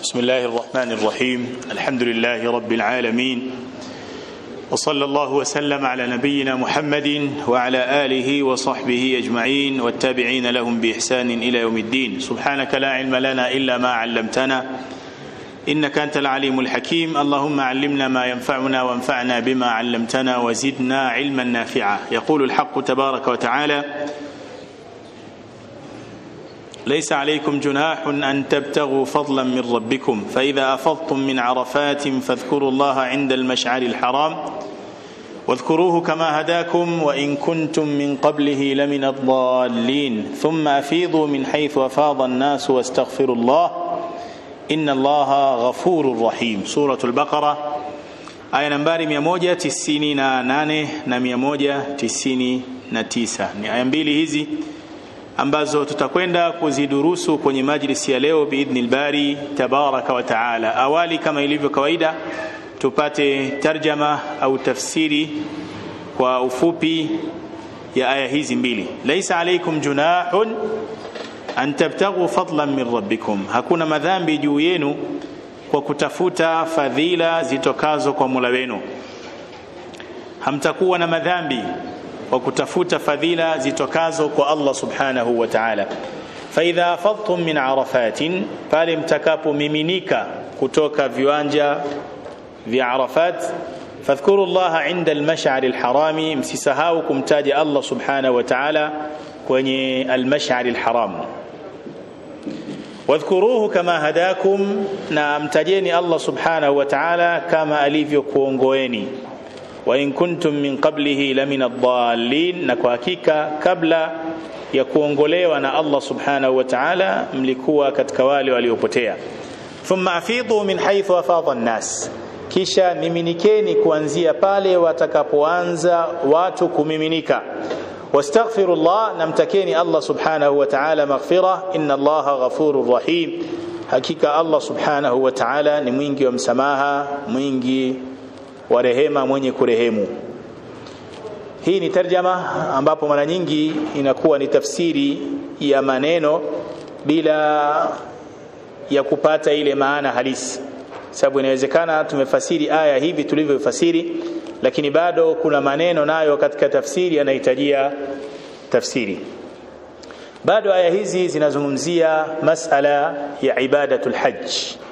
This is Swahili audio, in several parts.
بسم الله الرحمن الرحيم الحمد لله رب العالمين وصلى الله وسلم على نبينا محمد وعلى آله وصحبه أجمعين والتابعين لهم بإحسان إلى يوم الدين سبحانك لا علم لنا إلا ما علمتنا إنك أنت العليم الحكيم اللهم علمنا ما ينفعنا وانفعنا بما علمتنا وزدنا علما نافعا يقول الحق تبارك وتعالى ليس عليكم جناح أن تبتغوا فضلا من ربكم فإذا أفضتم من عرفات فاذكروا الله عند المشعر الحرام واذكروه كما هداكم وإن كنتم من قبله لمن الضالين ثم أفيضوا من حيث أفاض الناس واستغفروا الله إن الله غفور رحيم سورة البقرة aya nambari 198 na 199 ni aya mbili hizi ambazo tutakwenda kuzidurusu kwenye majlisi ya leo biidhni lbari tabaraka wa taala awali kama ilivyo kawaida tupate tarjama au tafsiri kwa ufupi ya aya hizi mbili laisa alaikum junahun an tabtaghu fadlan min rabbikum hakuna madhambi juu yenu kwa kutafuta fadhila zitokazo kwa mula wenu hamtakuwa na madhambi kwa kutafuta fadhila zitokazo kwa Allah subhanahu wa ta'ala faidha afadtum min arafatin pale mtakapomiminika kutoka viwanja vya Arafat fadhkuru llaha inda almash'ar alharami msisahau kumtaja Allah subhanahu wa ta'ala kwenye almash'ar alharam wadhkuruhu kama hadakum na mtajeni Allah subhanahu wa ta'ala kama alivyokuongoeni wa in kuntum min qablihi lamina dhallin na kwa hakika kabla ya kuongolewa na Allah subhanahu wa ta'ala mlikuwa katika wale waliopotea thumma afidhu min haythu afadha an-nas kisha miminikeni kuanzia pale watakapoanza watu kumiminika wastaghfirullah namtakeni Allah subhanahu wa ta'ala maghfira inna Allah ghafurur rahim hakika Allah subhanahu wa ta'ala ni mwingi wa msamaha mwingi wa rehema mwenye kurehemu hii ni tarjama ambapo mara nyingi inakuwa ni tafsiri ya maneno bila ya kupata ile maana halisi sababu inawezekana tumefasiri aya hivi tulivyofasiri lakini bado kuna maneno nayo katika tafsiri yanahitajia tafsiri bado aya hizi zinazungumzia masala ya ibadatul hajj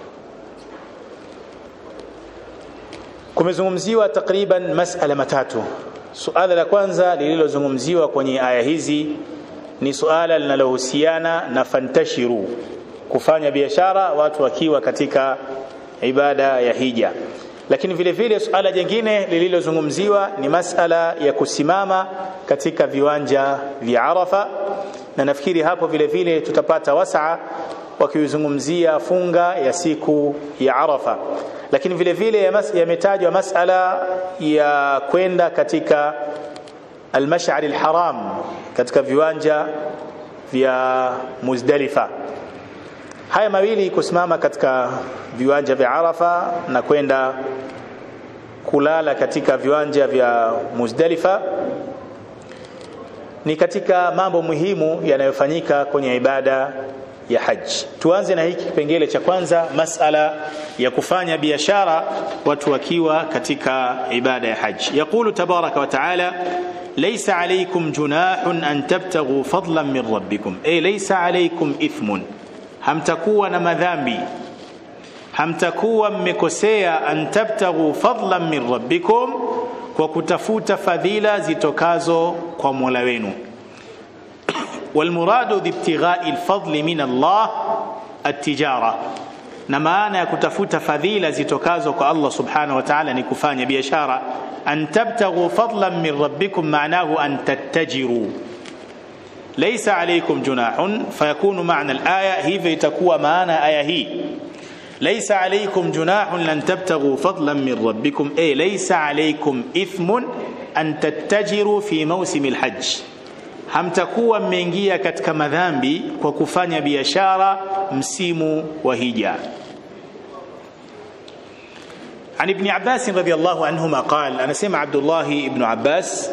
kumezungumziwa takriban masala matatu suala la kwanza lililozungumziwa kwenye aya hizi ni suala linalohusiana na fantashiru kufanya biashara watu wakiwa katika ibada ya hija lakini vile vile suala jingine lililozungumziwa ni masala ya kusimama katika viwanja vya Arafa na nafikiri hapo vile vile tutapata wasaa wakizungumzia funga ya siku ya Arafa lakini vile vile yametajwa masala ya kwenda katika almash'ar alharam katika viwanja vya Muzdalifa haya mawili kusimama katika viwanja vya Arafa na kwenda kulala katika viwanja vya Muzdalifa ni katika mambo muhimu yanayofanyika kwenye ibada ya haji. Tuanze na hiki kipengele cha kwanza, masala ya kufanya biashara watu wakiwa katika ibada ya haji. Yaqulu tabaraka wa taala laysa alaykum junahun an tabtaghu fadlan min rabbikum, ay laysa alaykum ithmun, hamtakuwa na madhambi hamtakuwa mmekosea an tabtaghu fadlan min rabbikum kwa kutafuta fadhila zitokazo kwa Mola wenu والمراد بابتغاء الفضل من الله التجاره na maana ya kutafuta fadhila zitokazo kwa Allah subhanahu wa ta'ala ni kufanya biashara an tabtaghu fadlan min rabbikum maanahu an tattajiru laysa alaykum junahun fayakunu maana al-aya hivyo itakuwa maana aya hii laysa alaykum junahun lan tabtaghu fadlan min rabbikum ay laysa alaykum ithmun an tattajiru fi mawsim al-hajj hamtakuwa mmeingia katika madhambi kwa kufanya biashara msimu wa hija عن ابن عباس رضي الله عنهما قال أنا سمع عبد الله ابن عباس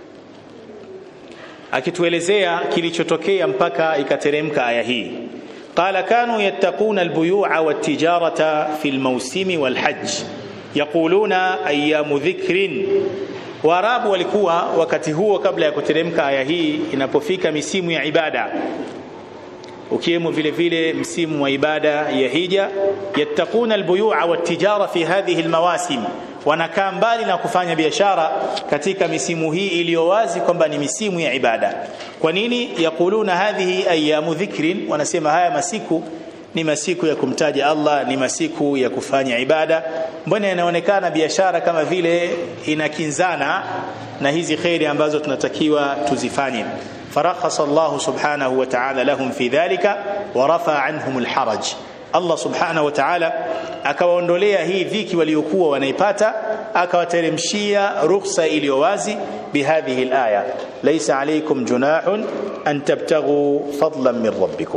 akituelezea kilichotokea mpaka ikateremka aya hii قال كانوا يتقون البيوع والتجارة في الموسم والحج يقولون أيام ذكر Waarabu walikuwa wakati huo kabla ya kuteremka aya hii inapofika misimu ya ibada ukiwemo vile vile msimu wa ibada ya hija yattaquna albuyu'a wattijara fi hadhihi almawasim wanakaa mbali na kufanya biashara katika misimu hii iliyo wazi kwamba ni misimu ya ibada kwa nini yakuluna hadhihi ayamu dhikrin wanasema haya masiku ni masiku ya kumtaja Allah ni masiku ya kufanya ibada mbona inaonekana biashara kama vile inakinzana na hizi khairi ambazo tunatakiwa tuzifanye فرخص الله سبحانه وتعالى لهم في ذلك ورفع عنهم الحرج Allah subhanahu wa ta'ala akawaondolea hii dhiki waliokuwa wanaipata akawateremshia rukhsa iliyo wazi bihadhihi alaya laysa alaykum junahun an tabtaghu fadlan min rabbikum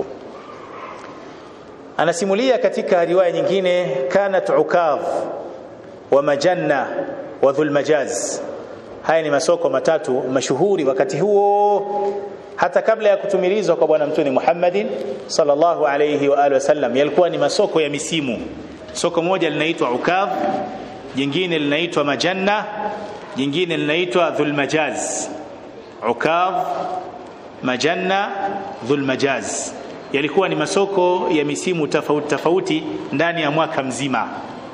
anasimulia katika riwaya nyingine kanat ukadh wa majanna wa dhulmajaz haya ni masoko matatu mashuhuri wakati huo hata kabla ya kutumilizwa kwa bwana mtume Muhammadin sallallahu alayhi wa alihi wasallam yalikuwa ni masoko ya misimu soko moja linaitwa ukadh jingine linaitwa majanna jingine linaitwa dhulmajaz ukadh majanna dhulmajaz yalikuwa ni masoko ya misimu tofauti tofauti ndani ya mwaka mzima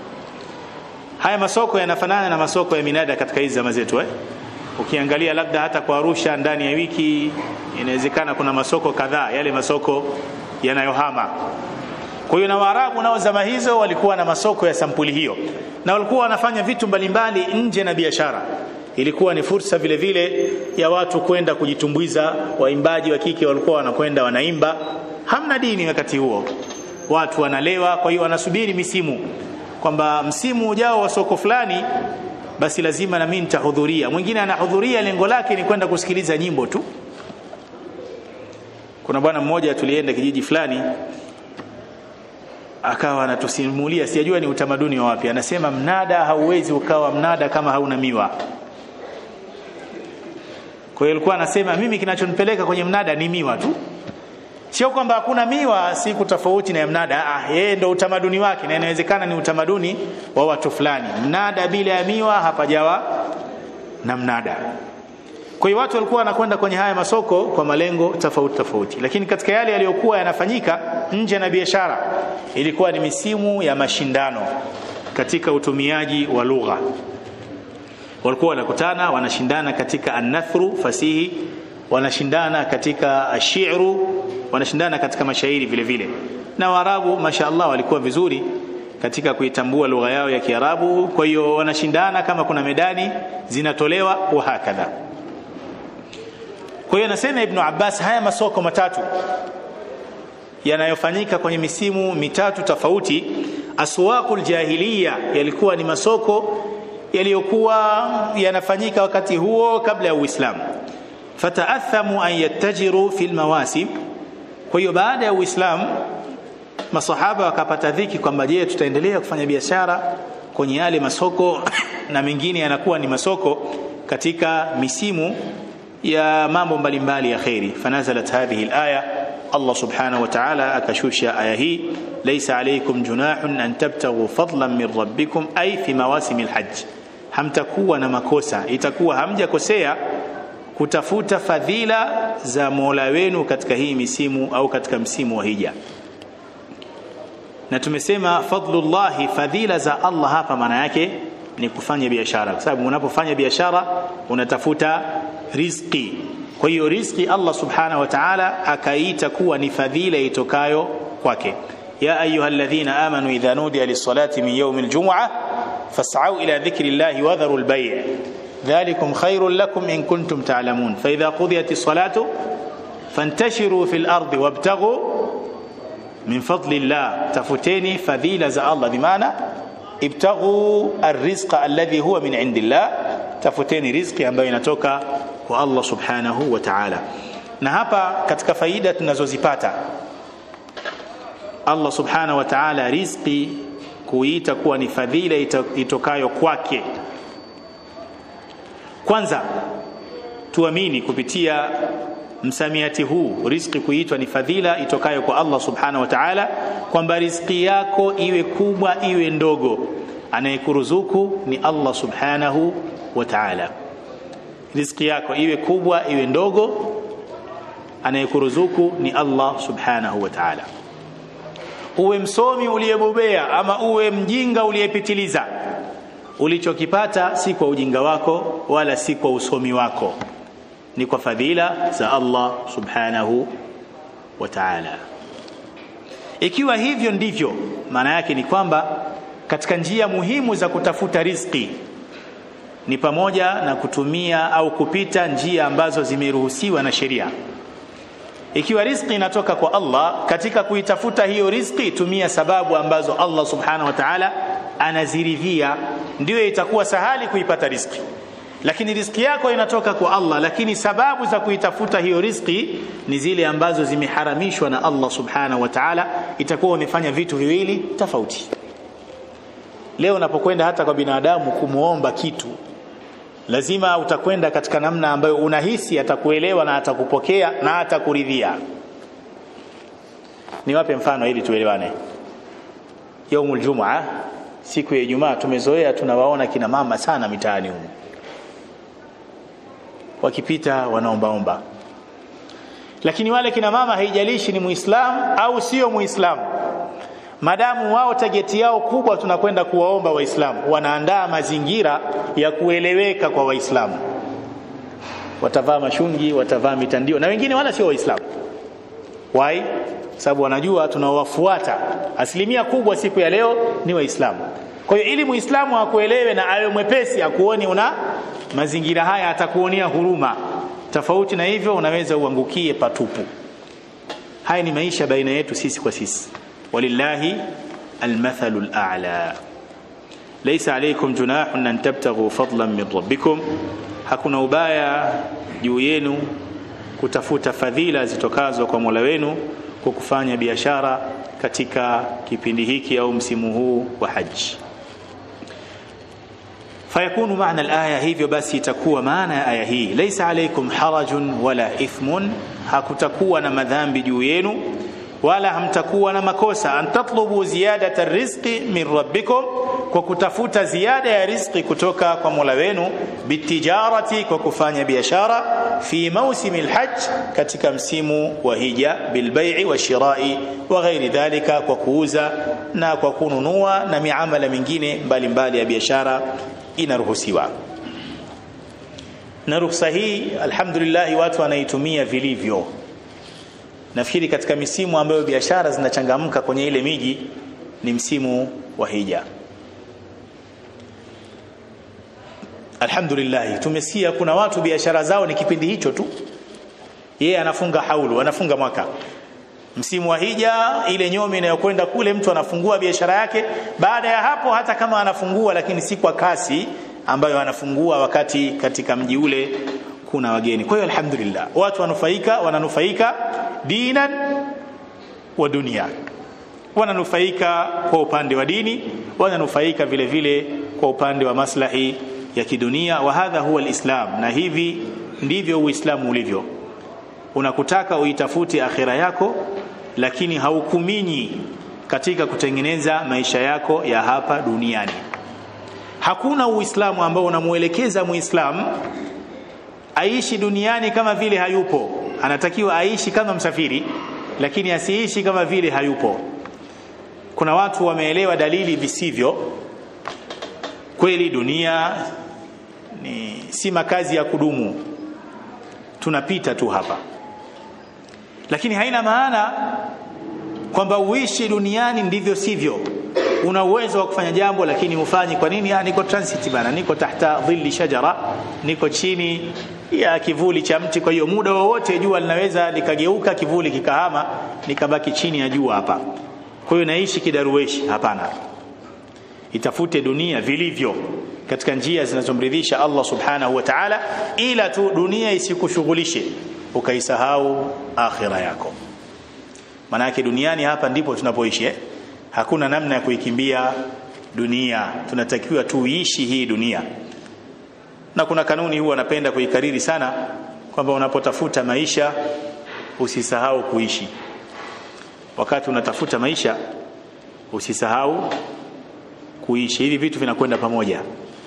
haya masoko yanafanana na masoko ya minada katika hizi zama zetu eh? ukiangalia labda hata kwa Arusha ndani ya wiki inawezekana kuna masoko kadhaa yale masoko yanayohama kwa hiyo na Waarabu nao zama hizo walikuwa na masoko ya sampuli hiyo na walikuwa wanafanya vitu mbalimbali nje na biashara ilikuwa ni fursa vile vile ya watu kwenda kujitumbuiza waimbaji wa kike walikuwa wanakwenda wanaimba hamna dini wakati huo watu wanalewa kwa hiyo wanasubiri misimu kwamba msimu ujao wa soko fulani basi lazima na mimi nitahudhuria mwingine anahudhuria lengo lake ni kwenda kusikiliza nyimbo tu kuna bwana mmoja tulienda kijiji fulani akawa anatusimulia sijajua ni utamaduni wa wapi anasema mnada hauwezi ukawa mnada kama hauna miwa kwa hiyo alikuwa anasema mimi kinachonipeleka kwenye mnada ni miwa tu sio kwamba hakuna miwa siku tofauti na mnada ah yeye ndo utamaduni wake na inawezekana ni utamaduni wa watu fulani mnada bila ya miwa hapajawa na mnada kwa hiyo watu walikuwa wanakwenda kwenye haya masoko kwa malengo tofauti tofauti lakini katika yale yaliyokuwa yanafanyika nje na biashara ilikuwa ni misimu ya mashindano katika utumiaji wa lugha walikuwa wanakutana wanashindana katika anathru fasihi wanashindana katika ashiru wanashindana katika mashairi vile vile na waarabu mashaallah walikuwa vizuri katika kuitambua lugha yao ya kiarabu kwa hiyo wanashindana kama kuna medani zinatolewa wa hakadha kwa hiyo anasema ibn Abbas haya masoko matatu yanayofanyika kwenye misimu mitatu tofauti aswaqul jahiliya yalikuwa ni masoko yaliyokuwa yanafanyika wakati huo kabla ya Uislamu fataathamu an yattajiru fil mawasim kwa hiyo baada ya Uislamu masahaba wakapata dhiki kwamba je tutaendelea kufanya biashara kwenye yale masoko na mengine yanakuwa ni masoko katika misimu ya mambo mbalimbali ya khairi fanazalat hadhihi alaya Allah subhanahu wa ta'ala akashusha aya hii laysa alaykum junahun an tabtaghu fadlan min rabbikum ay fi mawasimil hajj hamtakuwa na makosa itakuwa hamjakosea kutafuta fadhila za Mola wenu katika hii misimu au katika msimu wa hija na tumesema fadlullahi fadhila za Allah hapa maana yake ni kufanya biashara kwa sababu unapofanya biashara unatafuta riziki kwa hiyo riziki Allah subhanahu wa ta'ala akaita kuwa ni fadhila itokayo kwake ya ayyuhalladhina amanu idha nudiya lis-salati min yawmil jum'ah fas'au ila dhikrillahi wa dharul bay' ذلكم خير لكم إن كنتم تعلمون فإذا قضيت الصلاة فانتشروا في الأرض وابتغوا من فضل الله تفتيني فذيلة زى الله بمعنى ابتغوا الرزق الذي هو من عند الله tafuteni riziki ambayo inatoka kwa Allah subhanahu wa ta'ala na hapa katika faida tunazozipata Allah subhanahu wa ta'ala riziki kuita kuwa ni fadhila itokayo kwake kwanza tuamini kupitia msamiati huu riziki kuitwa ni fadhila itokayo kwa Allah subhanahu wa ta'ala kwamba riziki yako iwe kubwa iwe ndogo anayekuruzuku ni Allah subhanahu wa ta'ala riziki yako iwe kubwa iwe ndogo anayekuruzuku ni Allah subhanahu wa ta'ala uwe msomi uliyebobea ama uwe mjinga uliyepitiliza ulichokipata si kwa ujinga wako wala si kwa usomi wako ni kwa fadhila za Allah subhanahu wa ta'ala ikiwa hivyo ndivyo maana yake ni kwamba katika njia muhimu za kutafuta riziki ni pamoja na kutumia au kupita njia ambazo zimeruhusiwa na sheria ikiwa riziki inatoka kwa Allah katika kuitafuta hiyo riziki tumia sababu ambazo Allah subhanahu wa ta'ala anaziridhia ndio itakuwa sahali kuipata riziki lakini riziki yako inatoka kwa Allah lakini sababu za kuitafuta hiyo riziki ni zile ambazo zimeharamishwa na Allah subhanahu wa ta'ala itakuwa umefanya vitu viwili tofauti leo unapokwenda hata kwa binadamu kumuomba kitu lazima utakwenda katika namna ambayo unahisi atakuelewa na atakupokea na atakuridhia niwape mfano ili tuelewane yaumul jumaa siku ya Ijumaa tumezoea tunawaona kina mama sana mitaani humu wakipita wanaombaomba lakini wale kina mama haijalishi ni muislamu au sio muislamu madamu wao tageti yao kubwa tunakwenda kuwaomba waislamu wanaandaa mazingira ya kueleweka kwa waislamu watavaa mashungi watavaa mitandio na wengine wala sio waislamu why sababu wanajua tunawafuata asilimia kubwa siku ya leo ni waislamu kwa hiyo ili muislamu akuelewe na awe mwepesi akuoni una mazingira haya atakuonea huruma tofauti na hivyo unaweza uangukie patupu haya ni maisha baina yetu sisi kwa sisi walillahi almathalu al'a laysa alaykum junahun an tabtaghu fadlan min rabbikum hakuna ubaya juu yenu kutafuta fadhila zitokazo kwa Mola wenu kwa kufanya biashara katika kipindi hiki au msimu huu wa haji fayakunu maana alaya hivyo basi itakuwa maana ya aya hii laysa alaykum harajun wala ithmun hakutakuwa na madhambi juu yenu wala hamtakuwa na makosa an tatlubu ziyadata rizqi min rabbikum kwa kutafuta ziada ya rizqi kutoka kwa Mola wenu bitijarati kwa kufanya biashara fi mausimi alhajj katika msimu wa hija bilbai'i wa shirai wa ghairi dhalika kwa kuuza na kwa kununua na miamala mingine mbalimbali ya biashara inaruhusiwa na ruhusa hii alhamdulillah watu wanaitumia vilivyo nafikiri katika misimu ambayo biashara zinachangamka kwenye ile miji ni msimu wa hija alhamdulillah tumesikia kuna watu biashara zao ni kipindi hicho tu yeye anafunga haulu anafunga mwaka msimu wa hija ile nyomi inayokwenda kule mtu anafungua biashara yake baada ya hapo hata kama anafungua lakini si kwa kasi ambayo anafungua wakati katika mji ule kuna wageni kwa hiyo alhamdulillah watu wanufaika wananufaika dinan wa dunia wananufaika kwa upande wa dini wananufaika vile vile kwa upande wa maslahi ya kidunia wa hadha huwa alislam na hivi ndivyo uislamu ulivyo unakutaka uitafute akhira yako lakini haukuminyi katika kutengeneza maisha yako ya hapa duniani hakuna uislamu ambao unamuelekeza muislamu aishi duniani kama vile hayupo anatakiwa aishi kama msafiri lakini asiishi kama vile hayupo kuna watu wameelewa dalili visivyo kweli dunia ni si makazi ya kudumu tunapita tu hapa lakini haina maana kwamba uishi duniani ndivyo sivyo una uwezo wa kufanya jambo lakini ufanyi kwa nini ah niko transit bana niko tahta dhilli shajara niko chini ya kivuli cha mti kwa hiyo muda wowote jua linaweza likageuka kivuli kikahama nikabaki chini ya jua hapa kwa hiyo naishi kidaruweshi hapana itafute dunia vilivyo katika njia zinazomridhisha Allah subhanahu wa ta'ala ila tu dunia isikushughulishe ukaisahau akhira yako manake duniani hapa ndipo tunapoishi eh? hakuna namna ya kuikimbia dunia tunatakiwa tuishi hii dunia na kuna kanuni huwa napenda kuikariri sana kwamba unapotafuta maisha usisahau kuishi wakati unatafuta maisha usisahau kuishi hivi vitu vinakwenda pamoja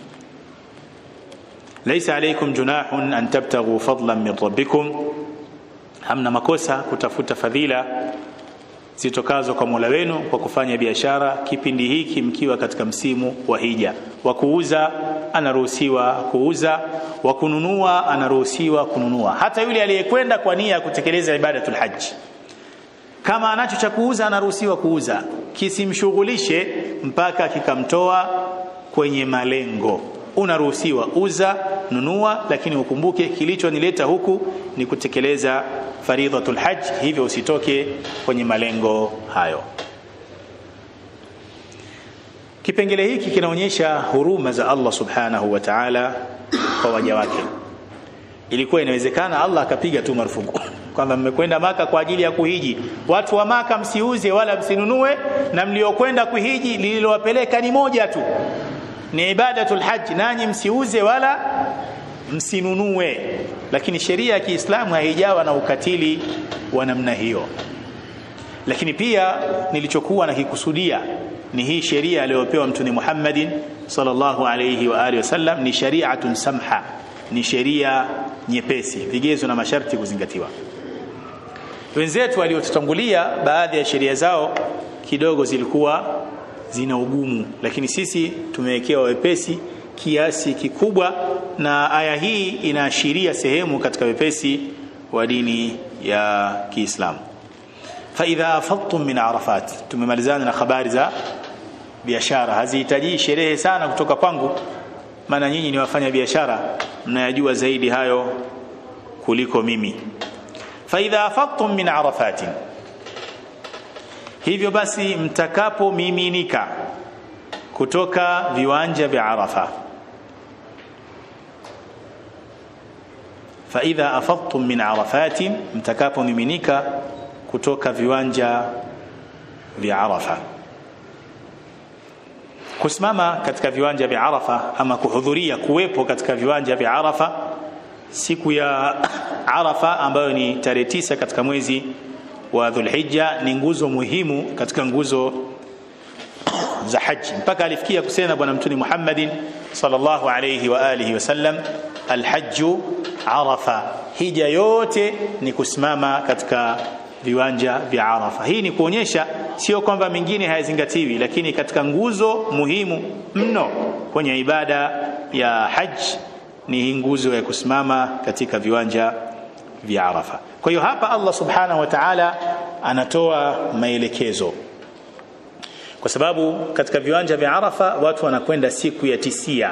laisa alaykum junahun an tabtaghu fadlan min rabbikum hamna makosa kutafuta fadhila zitokazo kwa Mola wenu kwa kufanya biashara kipindi hiki mkiwa katika msimu wa hija wa kuuza anaruhusiwa kuuza wa kununua anaruhusiwa kununua hata yule aliyekwenda kwa nia ya kutekeleza ibadatul haji kama anacho cha kuuza anaruhusiwa kuuza kisimshughulishe mpaka kikamtoa kwenye malengo unaruhusiwa uza nunua lakini ukumbuke kilichonileta huku ni kutekeleza faridhatul hajj hivyo usitoke kwenye malengo hayo kipengele hiki kinaonyesha huruma za Allah subhanahu wa ta'ala kwa waja wake ilikuwa inawezekana Allah akapiga tu marufuku kwamba mmekwenda maka kwa ajili ya kuhiji watu wa maka msiuze wala msinunue na mliokwenda kuhiji lililowapeleka ni moja tu ni ibadatul hajj nanyi msiuze wala msinunue lakini sheria ya Kiislamu haijawa na ukatili wa namna hiyo lakini pia nilichokuwa nakikusudia ni hii sheria aliyopewa mtume Muhammadin sallallahu alayhi wa alihi wasallam ni shari'atun samha ni sheria nyepesi vigezo na masharti kuzingatiwa wenzetu waliotutangulia baadhi ya sheria zao kidogo zilikuwa zina ugumu lakini sisi tumewekewa wepesi kiasi kikubwa na aya hii inaashiria sehemu katika wepesi wa dini ya Kiislamu fa idha afadtum min arafat tumemalizana na habari za biashara hazihitaji sherehe sana kutoka kwangu maana nyinyi ni wafanya biashara mnayajua zaidi hayo kuliko mimi fa idha afadtum min arafatin hivyo basi mtakapomiminika kutoka viwanja vya Arafa fa idha afadtum min arafatin mtakapomiminika kutoka viwanja vya Arafa kusimama katika viwanja vya Arafa ama kuhudhuria kuwepo katika viwanja vya Arafa siku ya Arafa ambayo ni tarehe tisa katika mwezi wa Dhulhijja ni nguzo muhimu katika nguzo za haji mpaka alifikia kusema bwana mtume Muhammadin sallallahu alayhi wa alihi wasallam alhajju arafa hija yote ni kusimama katika viwanja vya Arafa hii ni kuonyesha sio kwamba mingine hayazingatiwi lakini katika nguzo muhimu mno kwenye ibada ya haji ni hii nguzo ya kusimama katika viwanja vya Arafa kwa hiyo hapa Allah subhanahu wa ta'ala anatoa maelekezo kwa sababu katika viwanja vya Arafa watu wanakwenda siku ya tisia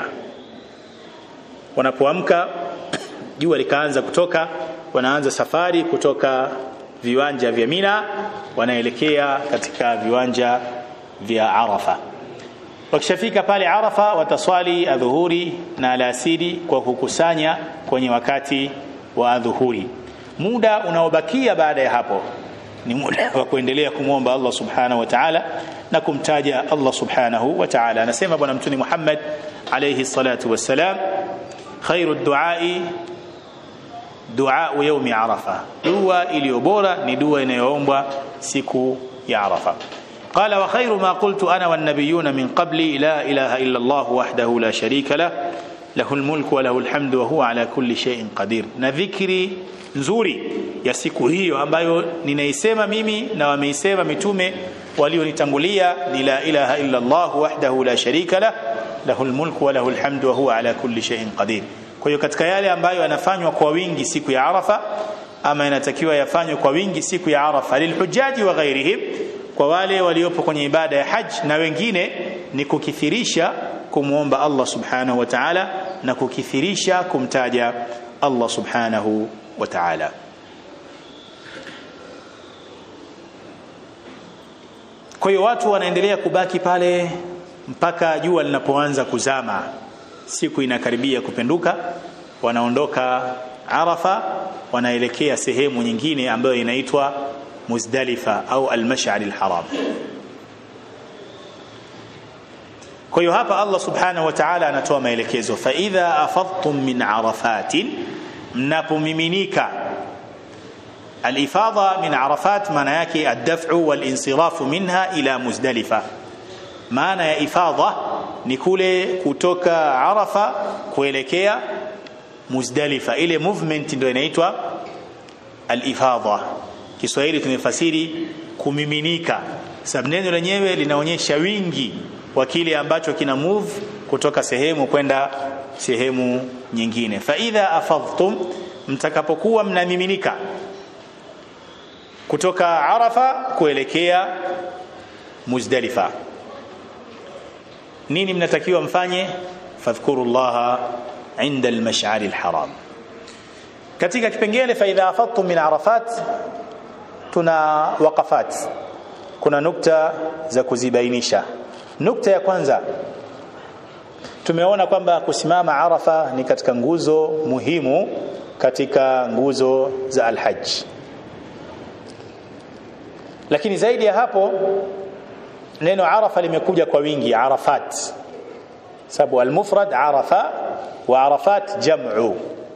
wanapoamka jua likaanza kutoka wanaanza safari kutoka viwanja vya Mina wanaelekea katika viwanja vya Arafa wakishafika pale Arafa wataswali adhuhuri na alasiri kwa kukusanya kwenye wakati wa adhuhuri muda unaobakia baada ya hapo ni muda wa kuendelea kumwomba Allah subhanahu wa ta'ala na kumtaja Allah subhanahu wa ta'ala anasema bwana mtume Muhammad alayhi salatu wassalam khairu duai dua yaumi arafa dua iliyo bora ni dua inayoombwa siku ya arafa قال وخير ما قلت انا والنبيون من قبلي لا اله الا الله وحده لا شريك له له الملك وله الحمد وهو على كل شيء قدير na dhikri nzuri ya siku hiyo ambayo ninaisema mimi na wameisema mitume walionitangulia ni la ilaha illa Allah wahdahu la sharika lah lahul mulku wa lahul hamdu wa huwa ala kulli shay'in qadir kwa hiyo katika yale ambayo yanafanywa kwa wingi siku ya Arafa ama yanatakiwa yafanywe kwa wingi siku ya Arafa lilhujaji wa ghairihim kwa wale waliopo kwenye ibada ya haj na wengine ni kukithirisha kumwomba Allah subhanahu wa ta'ala na kukithirisha kumtaja Allah subhanahu wa ta'ala kwa hiyo watu wanaendelea kubaki pale mpaka jua linapoanza kuzama siku inakaribia kupenduka wanaondoka Arafa wanaelekea sehemu nyingine ambayo inaitwa Muzdalifa au al-Mash'ar al-Haram kwa hiyo hapa Allah subhanahu wa ta'ala anatoa maelekezo fa idha afadtum min arafatin mnapomiminika alifadha min arafat maana yake ad-daf'u wal-insirafu minha ila muzdalifa maana ya ifadha ni kule kutoka arafa kuelekea muzdalifa ile movement ndio inaitwa al-ifadha Kiswahili tumefasiri kumiminika sababu neno lenyewe linaonyesha wingi wa kile ambacho kina move kutoka sehemu kwenda sehemu nyingine fa idha afadhtum mtakapokuwa mnamiminika kutoka arafa kuelekea muzdalifa nini mnatakiwa mfanye fadhkurullaha inda almash'ari alharam katika kipengele fa idha afadtum min arafat tuna waqafat kuna nukta za kuzibainisha nukta ya kwanza tumeona kwamba kusimama arafa ni katika nguzo muhimu katika nguzo za alhajj lakini zaidi ya hapo neno arafa limekuja kwa wingi arafat sababu almufrad arafa wa arafat jam'u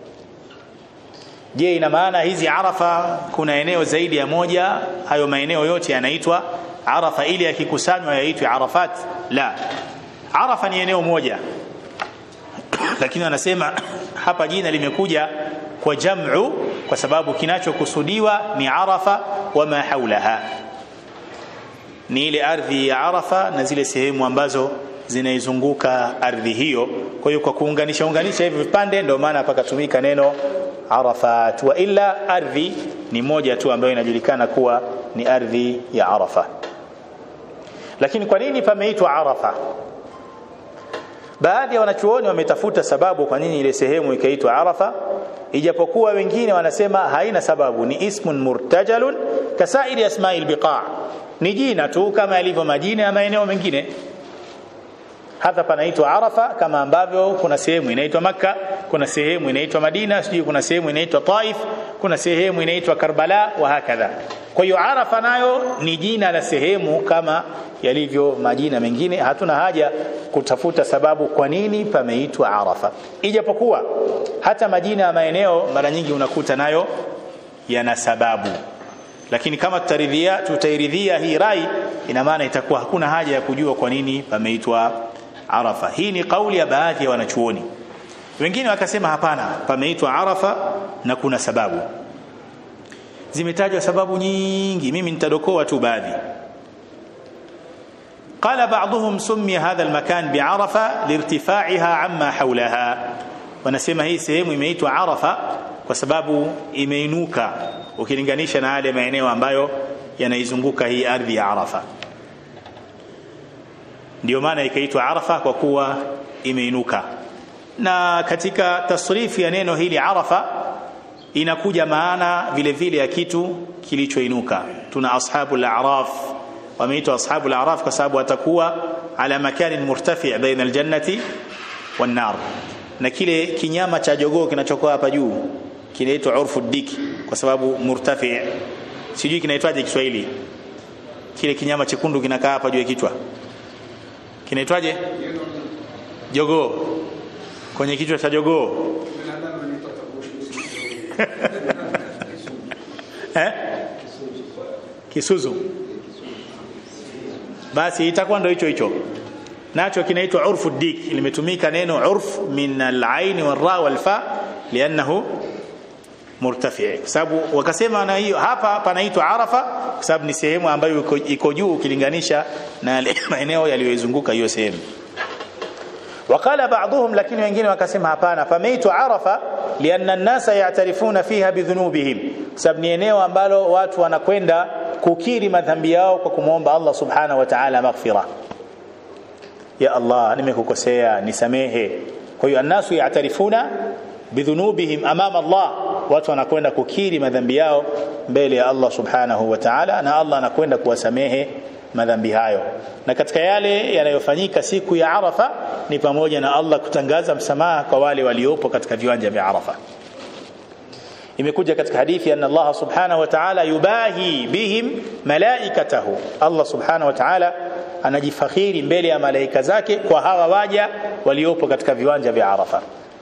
je ina maana hizi arafa kuna eneo zaidi ya moja hayo maeneo yote yanaitwa arafa ili yakikusanywa yaitwe arafat la arafa ni eneo moja lakini wanasema hapa jina limekuja kwa jam'u kwa sababu kinachokusudiwa ni arafa wama haulaha ni ile ardhi ya arafa na zile sehemu ambazo zinaizunguka ardhi hiyo kwa hiyo kwa kuunganisha unganisha hivi vipande ndio maana pakatumika neno arafat wa illa ardhi ni moja tu ambayo inajulikana kuwa ni ardhi ya arafa lakini kwa nini pameitwa arafa baadhi ya wanachuoni wametafuta sababu kwa nini ile sehemu ikaitwa arafa ijapokuwa wengine wanasema haina sababu ni ismun murtajalun kasairi asma'il biqa ni jina tu kama yalivyo majina ya maeneo mengine hapa panaitwa arafa kama ambavyo kuna sehemu inaitwa makka kuna sehemu inaitwa madina sijui kuna sehemu inaitwa taif kuna sehemu inaitwa karbala wa hakadha kwa hiyo arafa nayo ni jina la sehemu kama yalivyo majina mengine hatuna haja kutafuta sababu kwa nini pameitwa arafa ijapokuwa hata majina ya maeneo mara nyingi unakuta nayo yana sababu lakini kama tutaridhia tutairidhia hii rai ina maana itakuwa hakuna haja ya kujua kwa nini pameitwa arafa hii ni kauli ya baadhi ya wanachuoni wengine wakasema hapana pameitwa arafa na kuna sababu zimetajwa sababu nyingi mimi nitadokoa tu baadhi قال بعضهم سمي هذا المكان بعرفة لارتفاعها عما حولها wanasema hii sehemu imeitwa Arafa kwa sababu imeinuka ukilinganisha na yale maeneo ambayo yanaizunguka hii ardhi ya Arafa ndio maana ikaitwa Arafa kwa kuwa imeinuka na katika tasrifu ya neno hili Arafa inakuja maana vile vile ya kitu kilichoinuka tuna ashabul a'raf wameitwa ashabul a'raf kwa sababu watakuwa ala makanin murtafi' baina aljannati wan nar na kile kinyama cha jogoo kinachokuwa hapa juu kinaitwa urfu diki kwa sababu murtafi sijui kinaitwaje Kiswahili kile kinyama chekundu kinakaa hapa juu ya kichwa kinaitwaje jogoo kwenye kichwa cha jogoo eh kisuzu basi itakuwa ndio hicho hicho nacho kinaitwa urfu dik limetumika neno urf min al-ain wal-ra wal-fa lianahu murtafi sababu wakasema na hiyo hapa panaitwa arafa kwa sababu ni sehemu ambayo iko juu ukilinganisha na maeneo yaliyoizunguka hiyo sehemu وقال بعضهم lakini wengine wakasema hapana pameitwa arafa lianna an-nasa ya'tarifuna fiha bidhunubihim sababu ni eneo ambalo watu wanakwenda kukiri madhambi yao kwa kumwomba Allah subhanahu wa ta'ala maghfira ya Allah nimekukosea nisamehe kwa hiyo annasu ya'tarifuna bidhunubihim amama Allah watu wanakwenda kukiri madhambi yao mbele ya Allah subhanahu wa ta'ala na Allah anakwenda kuwasamehe madhambi hayo na katika yale yanayofanyika siku ya Arafa ni pamoja na Allah kutangaza msamaha kwa wale waliopo katika viwanja vya Arafa imekuja katika hadithi anna Allah subhanahu wa ta'ala yubahi bihim malaikatahu Allah subhanahu wa ta'ala anajifakhiri mbele ya malaika zake kwa hawa waja waliopo katika viwanja vya Arafa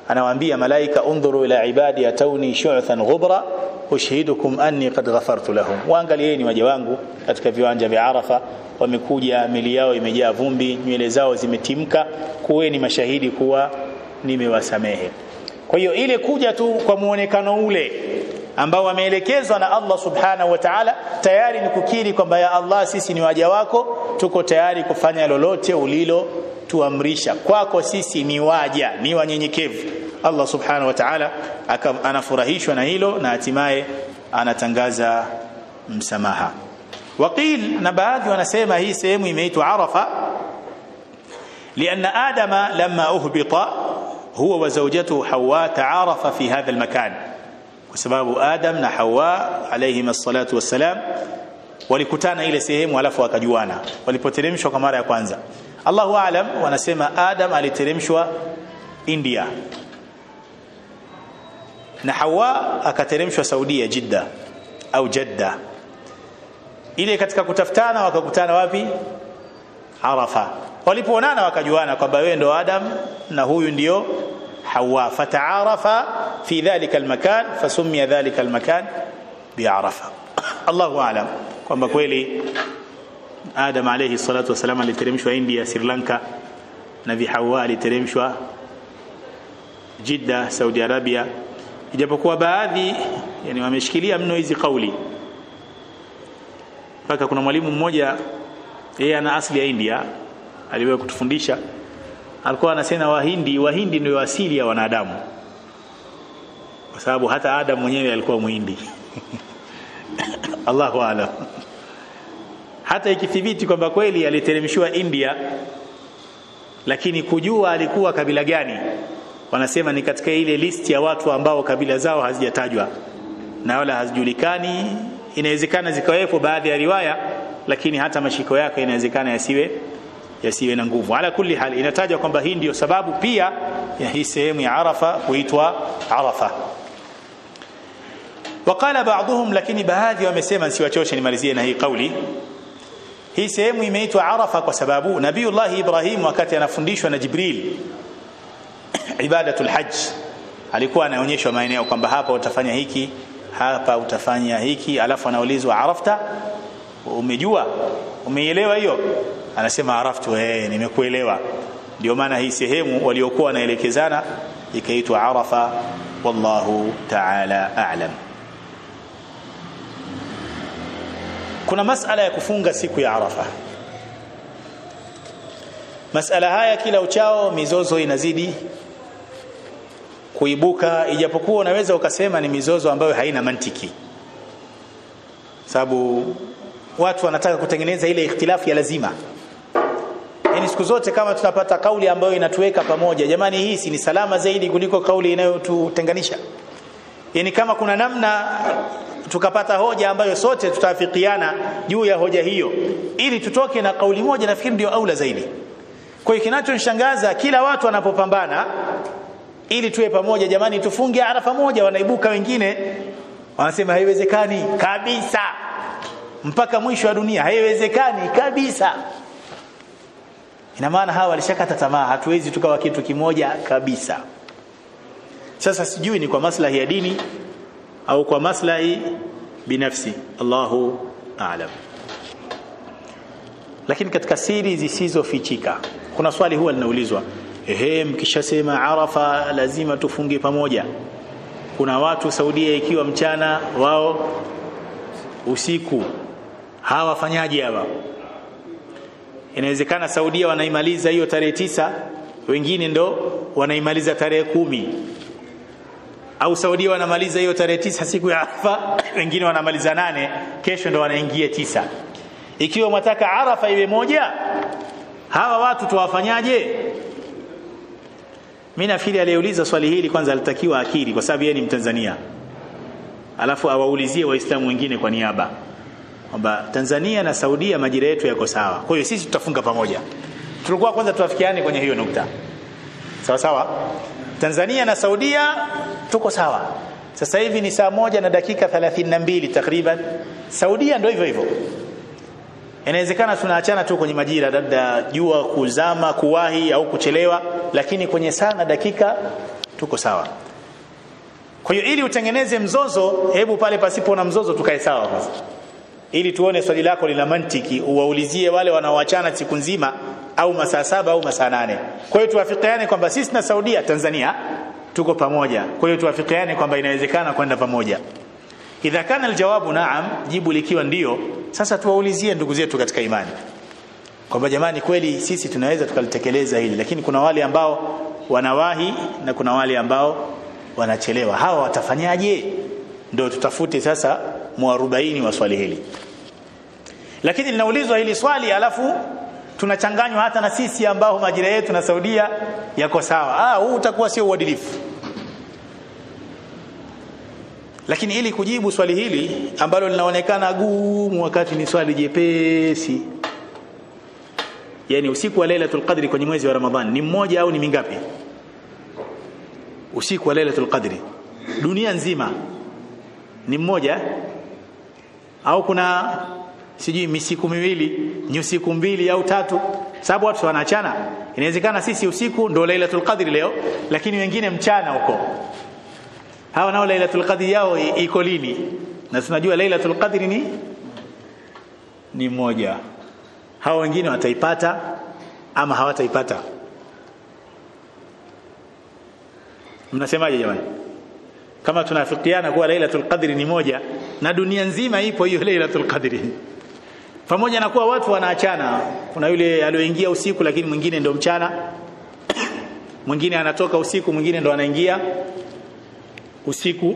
anawaambia malaika undhuru ila ibadi atawni shu'than ghubra ushhidukum anni qad ghafartu lahum waangalieni waja wangu katika viwanja vya Arafa wamekuja mili yao imejaa vumbi nywele zao zimetimka kuweni mashahidi kuwa nimewasamehe kwa hiyo ile kuja tu kwa muonekano ule ambao wameelekezwa na Allah subhanahu wa ta'ala tayari ni kukiri kwamba ya Allah sisi ni waja wako tuko tayari kufanya lolote ulilo tuamrisha kwako sisi ni waja ni wanyenyekevu Allah subhanahu wa ta'ala anafurahishwa na hilo na hatimaye anatangaza msamaha waqil na baadhi wanasema hii sehemu imeitwa Arafa لأن آدم لما أهبط هو وزوجته حواء تعارف في هذا المكان وسبب آدم na Hawa alayhim الصلاة والسلام walikutana ile sehemu alafu wakajuana walipoteremshwa kwa mara ya kwanza Allahu aalam wanasema Adam aliteremshwa India na Hawa akateremshwa Saudia Jidda au Jeddah ile katika kutafutana wakakutana wapi Arafa walipoonana wakajuana kwamba wewe ndo Adam na huyu ndio Hawa fataarafa fi dhalika almakan fasumia dhalika almakan bi'arafa Allahu aalam kwamba kweli Adam alayhi salatu wasalam aliteremshwa India Sri Lanka na bi Hawa aliteremshwa Jeddah Saudi Arabia ijapokuwa baadhi yani wameshikilia mno hizi kauli mpaka kuna mwalimu mmoja yeye ana asili ya India aliwahi kutufundisha alikuwa anasema wahindi wahindi ndio asili ya wanadamu kwa sababu hata Adam mwenyewe alikuwa muhindi Allahu aalam hata ikithibiti kwamba kweli aliteremshiwa India lakini kujua alikuwa kabila gani wanasema ni katika ile list ya watu ambao kabila zao hazijatajwa na wala hazijulikani inawezekana zikawepo baadhi ya riwaya lakini hata mashiko yake inawezekana yasiwe yasiwe na nguvu ala kulli hal inatajwa kwamba hii ndiyo sababu pia ya hii sehemu ya Arafa kuitwa Arafa وقال بعضهم lakini baadhi wamesema siwachoshe nimalizie na hii kauli hii sehemu imeitwa Arafa kwa sababu Nabiullah Ibrahim wakati anafundishwa na Jibril ibadatul hajj alikuwa anaonyeshwa maeneo kwamba hapa utafanya hiki hapa utafanya hiki alafu anaulizwa arafta umejua umeielewa hiyo anasema araftu eh nimekuelewa ndio maana hii sehemu waliokuwa wanaelekezana ikaitwa arafa wallahu ta'ala a'lam kuna masala ya kufunga siku ya arafa masala haya kila uchao mizozo inazidi kuibuka ijapokuwa unaweza ukasema ni mizozo ambayo haina mantiki sababu watu wanataka kutengeneza ile ikhtilafu ya lazima yani siku zote kama tunapata kauli ambayo inatuweka pamoja jamani hii si ni salama zaidi kuliko kauli inayotutenganisha yani kama kuna namna tukapata hoja ambayo sote tutaafikiana juu ya hoja hiyo ili tutoke na kauli moja nafikiri ndio aula zaidi kwa hiyo kinachonishangaza kila watu wanapopambana ili tuwe pamoja jamani tufunge arafa moja wanaibuka wengine wanasema haiwezekani kabisa mpaka mwisho wa dunia haiwezekani kabisa ina maana hawa walishakata tamaa hatuwezi tukawa kitu kimoja kabisa sasa sijui ni kwa maslahi ya dini au kwa maslahi binafsi Allahu aalam lakini katika siri zisizofichika kuna swali huwa linaulizwa ehe mkishasema arafa lazima tufunge pamoja kuna watu Saudia ikiwa mchana wao usiku hawa wafanyaje hawa inawezekana Saudia wanaimaliza hiyo tarehe tisa wengine ndo wanaimaliza tarehe kumi au Saudia wanamaliza hiyo tarehe tisa siku ya Arafa wengine wanamaliza nane kesho ndo wanaingia tisa ikiwa mwataka Arafa iwe moja hawa watu tuwafanyaje mimi nafikiri aliyeuliza swali hili kwanza alitakiwa akili kwa sababu yeye ni Mtanzania alafu awaulizie waislamu wengine kwa niaba kwamba Tanzania na Saudia majira yetu yako sawa kwa hiyo sisi tutafunga pamoja tulikuwa kwanza tuafikiane kwenye hiyo nukta sawa sawa Tanzania na Saudia tuko sawa sasa hivi ni saa moja na dakika 32 takriban Saudia ndio hivyo hivyo inawezekana tunaachana tu kwenye majira labda jua kuzama kuwahi au kuchelewa lakini kwenye saa na dakika tuko sawa kwa hiyo ili utengeneze mzozo hebu pale pasipo na mzozo tukae sawa kwanza ili tuone swali lako lina mantiki uwaulizie wale wanaoachana siku nzima au masaa saba au masaa nane kwa hiyo tuwafikiane kwamba sisi na Saudia Tanzania tuko pamoja kwa hiyo tuwafikiane kwamba inawezekana kwenda pamoja idha kana aljawabu naam jibu likiwa ndio sasa tuwaulizie ndugu zetu katika imani kwamba jamani kweli sisi tunaweza tukalitekeleza hili lakini kuna wale ambao wanawahi na kuna wale ambao wanachelewa hawa watafanyaje ndio tutafute sasa muarobaini wa swali hili lakini linaulizwa hili swali alafu tunachanganywa hata na sisi ambao majira yetu na Saudia yako sawa ah huu utakuwa sio uadilifu lakini ili kujibu swali hili ambalo linaonekana gumu wakati ni swali jepesi yani usiku wa Lailatul Qadri kwenye mwezi wa Ramadhani ni mmoja au ni mingapi usiku wa Lailatul Qadri dunia nzima ni mmoja au kuna sijui misiku miwili ni usiku mbili au tatu sababu watu wanaachana inawezekana sisi usiku ndo Lailatul Qadri leo lakini wengine mchana huko hawa nao Lailatul Qadri yao iko lini na tunajua Lailatul Qadri ni ni moja hao wengine wataipata ama hawataipata mnasemaje jamani kama tunafikiana kuwa Lailatul Qadri ni moja na dunia nzima ipo hiyo Lailatul Qadri pamoja na kuwa watu wanaachana kuna yule alioingia usiku lakini mwingine ndo mchana mwingine anatoka usiku mwingine ndo anaingia usiku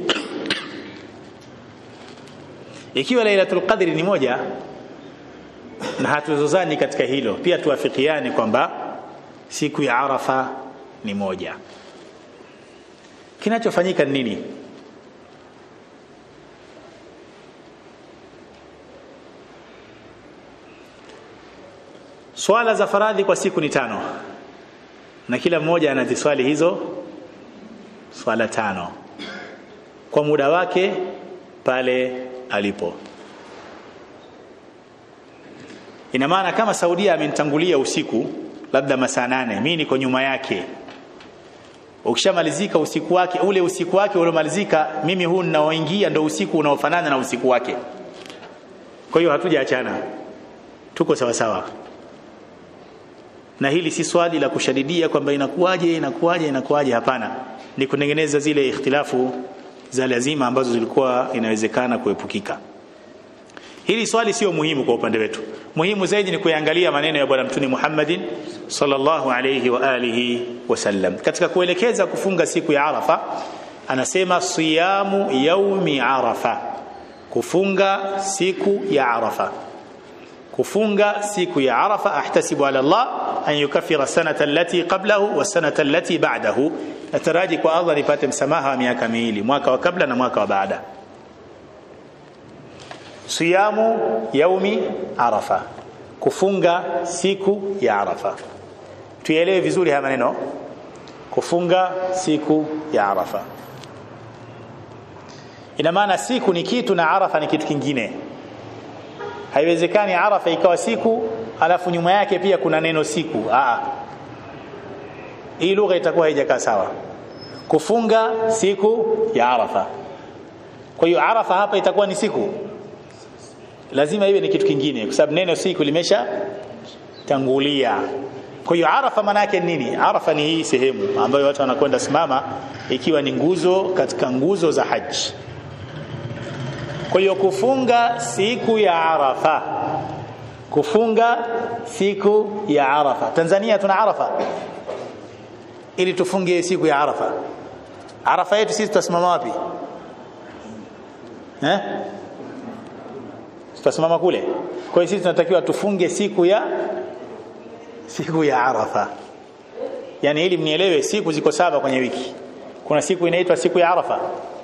ikiwa Lailatul Qadri ni moja na hatuzozani katika hilo pia tuafikiane kwamba siku ya Arafa ni moja kinachofanyika ni nini swala za faradhi kwa siku ni tano na kila mmoja anaziswali hizo swala tano kwa muda wake pale alipo ina maana kama Saudia amenitangulia usiku labda masaa nane mimi niko nyuma yake ukishamalizika usiku wake ule usiku wake uliomalizika mimi huu ninaoingia ndo usiku unaofanana na usiku wake kwa hiyo hatujaachana tuko sawa sawa na hili si swali la kushadidia kwamba inakuwaje inakuwaje inakuwaje hapana ni kutengeneza zile ikhtilafu za lazima ambazo zilikuwa inawezekana kuepukika hili swali sio muhimu kwa upande wetu muhimu zaidi ni kuangalia maneno ya bwana mtume Muhammadin sallallahu alayhi wa alihi wasallam katika kuelekeza kufunga siku ya Arafa anasema siyamu yaumi Arafa kufunga siku ya Arafa kufunga siku ya Arafa ahtasibu ala Allah an yukaffira sanata allati qablahu wa sanata allati ba'dahu nataraji kwa Allah nipate msamaha wa miaka miwili mwaka wa kabla na mwaka wa baada siyamu yaumi arafa kufunga siku ya arafa tuelewe vizuri haya maneno kufunga siku ya arafa ina maana siku ni kitu na arafa ni kitu kingine haiwezekani arafa ikawa siku alafu nyuma yake pia kuna neno siku Aa. hii lugha itakuwa haijakaa sawa kufunga siku ya arafa kwa hiyo arafa hapa itakuwa ni siku lazima iwe ni kitu kingine kwa sababu neno siku limesha tangulia kwa hiyo arafa maana yake nini arafa ni hii sehemu ambayo watu wanakwenda simama ikiwa ni nguzo katika nguzo za haji kwa hiyo kufunga siku ya arafa kufunga siku ya arafa Tanzania tuna arafa ili tufunge siku ya arafa arafa yetu sisi tutasimama wapi eh tutasimama kule kwa hiyo sisi tunatakiwa tufunge siku ya siku ya arafa yani ili mnielewe siku ziko saba kwenye wiki kuna siku inaitwa siku ya arafa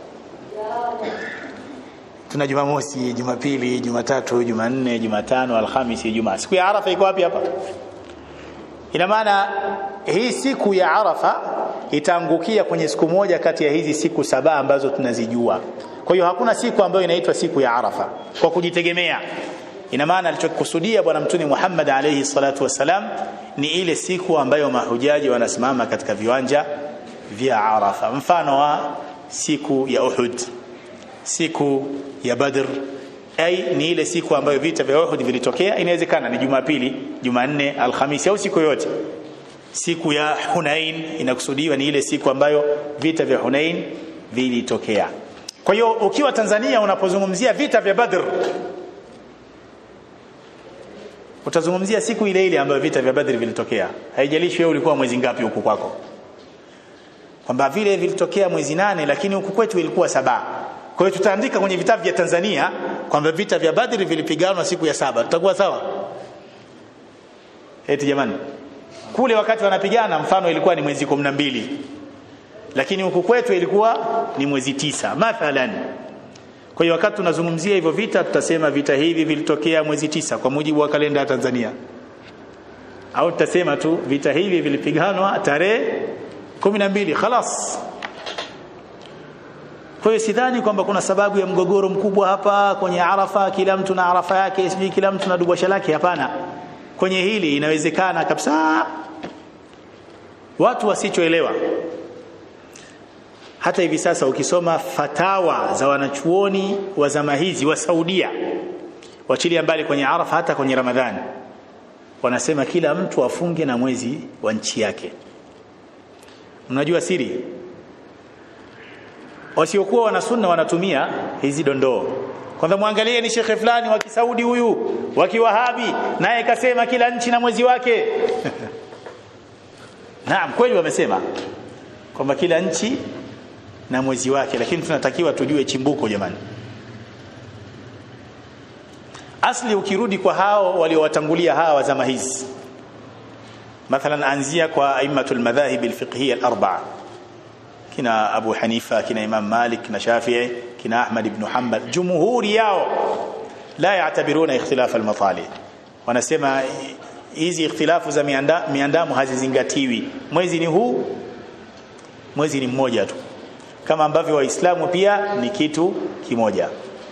tuna jumamosi jumapili jumatatu jumanne jumatano alhamisi ijumaa siku ya arafa iko wapi hapa ina maana hii siku ya arafa itaangukia kwenye siku moja kati ya hizi siku saba ambazo tunazijua kwa hiyo hakuna siku ambayo inaitwa siku ya arafa kwa kujitegemea ina maana alichokusudia bwana mtume Muhammad alayhi salatu wasalam ni ile siku ambayo mahujaji wanasimama katika viwanja vya Arafa mfano wa siku ya Uhud siku ya Badr ai ni ile siku ambayo vita vya Uhud vilitokea inawezekana ni Jumapili Jumanne Alhamisi au siku yote siku ya Hunain inakusudiwa ni ile siku ambayo vita vya Hunain vilitokea kwa hiyo ukiwa Tanzania unapozungumzia vita vya Badr utazungumzia siku ile ile ambayo vita vya Badr vilitokea haijalishi wewe ulikuwa mwezi ngapi huku kwako kwamba vile vilitokea mwezi nane lakini huku kwetu ilikuwa saba kwa hiyo tutaandika kwenye vitabu vya Tanzania kwamba vita vya Badr vilipiganwa siku ya saba tutakuwa sawa eti jamani kule wakati wanapigana mfano ilikuwa ni mwezi 12 lakini huku kwetu ilikuwa ni mwezi tisa mathalan kwa hiyo wakati tunazungumzia hivyo vita tutasema vita hivi vilitokea mwezi tisa kwa mujibu wa kalenda ya Tanzania au tutasema tu vita hivi vilipiganwa tarehe 12 khalas kwa hiyo sidhani kwamba kuna sababu ya mgogoro mkubwa hapa kwenye Arafa kila mtu na Arafa yake sijui kila mtu na dubasha lake hapana kwenye hili inawezekana kabisa watu wasichoelewa hata hivi sasa ukisoma fatawa za wanachuoni wa zama hizi wa Saudia wachilia mbali kwenye Arafa hata kwenye Ramadhani wanasema kila mtu afunge na mwezi wa nchi yake mnajua siri wasiokuwa wana sunna wanatumia hizi dondoo kwanza muangalie ni shekhe fulani wa kisaudi huyu wa kiwahabi naye kasema kila nchi na mwezi wake naam kweli wamesema kwamba kila nchi na mwezi wake lakini tunatakiwa tujue chimbuko jamani asli ukirudi kwa hao waliowatangulia hawa wa zama hizi mathalan anzia kwa aimatul madhahib alfiqhiyya al-arba'a kina Abu Hanifa kina Imam Malik kina Shafi'i kina Ahmad ibn Hanbal jumhuri yao la yaatabiruna ikhtilaf al-matali wanasema hizi ikhtilafu za mianda, miandamo hazizingatiwi mwezi ni huu mwezi ni mmoja tu kama ambavyo waislamu pia ni kitu kimoja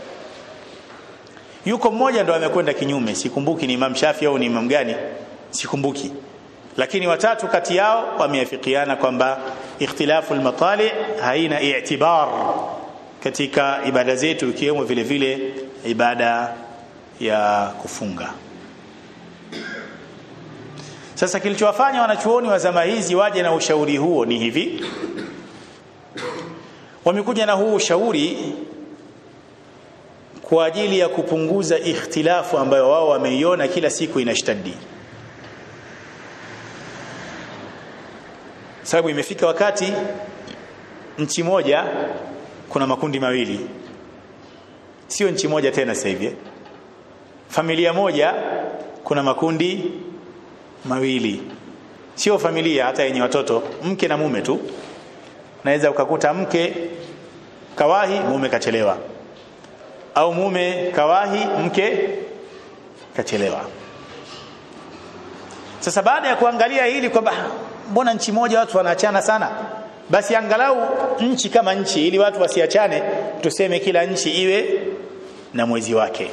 yuko mmoja ndo amekwenda kinyume sikumbuki ni Imam Shafi au ni Imam gani sikumbuki lakini watatu kati yao wameafikiana kwamba ikhtilafu almatali haina i'tibar katika ibada zetu ikiwemo vile vile ibada ya kufunga sasa kilichowafanya wanachuoni wa zama hizi waje na ushauri huo ni hivi wamekuja na huu ushauri kwa ajili ya kupunguza ikhtilafu ambayo wao wameiona kila siku inashtadi sababu imefika wakati nchi moja kuna makundi mawili sio nchi moja tena sasa hivi familia moja kuna makundi mawili sio familia hata yenye watoto mke na mume tu naweza ukakuta mke kawahi mume kachelewa au mume kawahi mke kachelewa sasa baada ya kuangalia hili kwamba mbona nchi moja watu wanaachana sana basi angalau nchi kama nchi ili watu wasiachane tuseme kila nchi iwe na mwezi wake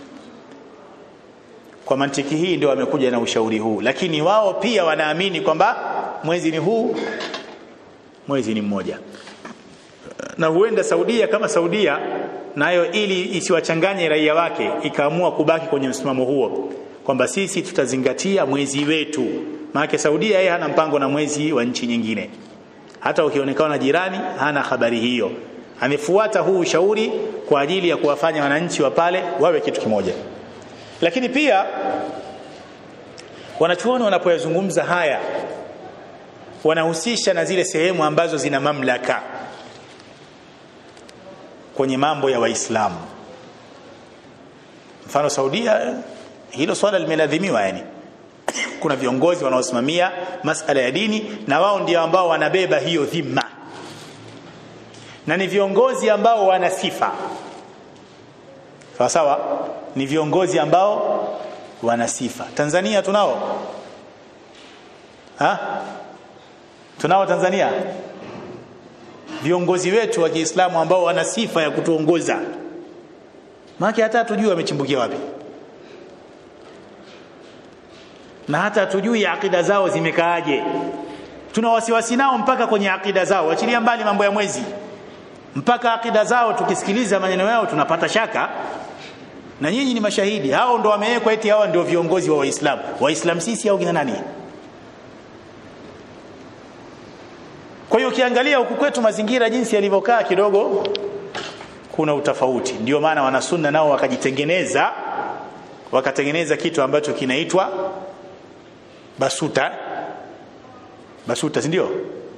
kwa mantiki hii ndio wamekuja na ushauri huu lakini wao pia wanaamini kwamba mwezi ni huu mwezi ni mmoja na huenda Saudia kama Saudia nayo ili isiwachanganye raia wake ikaamua kubaki kwenye msimamo huo kwamba sisi tutazingatia mwezi wetu maana Saudia yeye hana mpango na mwezi wa nchi nyingine hata ukionekana jirani hana habari hiyo amefuata huu ushauri kwa ajili ya kuwafanya wananchi wa pale wawe kitu kimoja lakini pia wanachuoni wanapoyazungumza haya wanahusisha na zile sehemu ambazo zina mamlaka kwenye mambo ya waislamu mfano Saudia hilo swala limenadhimiwa yani kuna viongozi wanaosimamia masala ya dini na wao ndio ambao wanabeba hiyo dhima na ni viongozi ambao wana sifa sawa sawa ni viongozi ambao wana sifa Tanzania tunao ha tunao Tanzania viongozi wetu wa Kiislamu ambao wana sifa ya kutuongoza maana hata hatujui wamechimbukia wapi na hata hatujui akida zao zimekaaje tuna wasiwasi nao mpaka kwenye akida zao achilia mbali mambo ya mwezi mpaka akida zao tukisikiliza maneno yao tunapata shaka na nyinyi ni mashahidi hao ndo wamewekwa eti hawa ndio viongozi wa waislamu waislamu sisi au kina nani kwa hiyo ukiangalia huku kwetu mazingira jinsi yalivyokaa kidogo kuna utofauti ndio maana wanasunna nao wakajitengeneza wakatengeneza kitu ambacho kinaitwa basuta basuta si ndio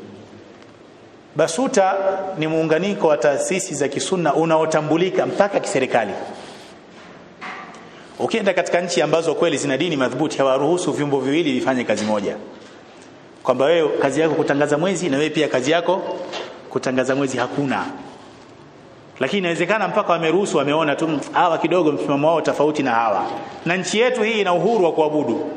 basuta ni muunganiko wa taasisi za kisunna unaotambulika mpaka kiserikali ukienda katika nchi ambazo kweli zina dini madhubuti hawaruhusu vyombo viwili vifanye kazi moja kwamba wewe kazi yako kutangaza mwezi na wewe pia kazi yako kutangaza mwezi hakuna lakini inawezekana mpaka wameruhusu wameona tu hawa kidogo msimamo wao tofauti na hawa na nchi yetu hii ina uhuru wa kuabudu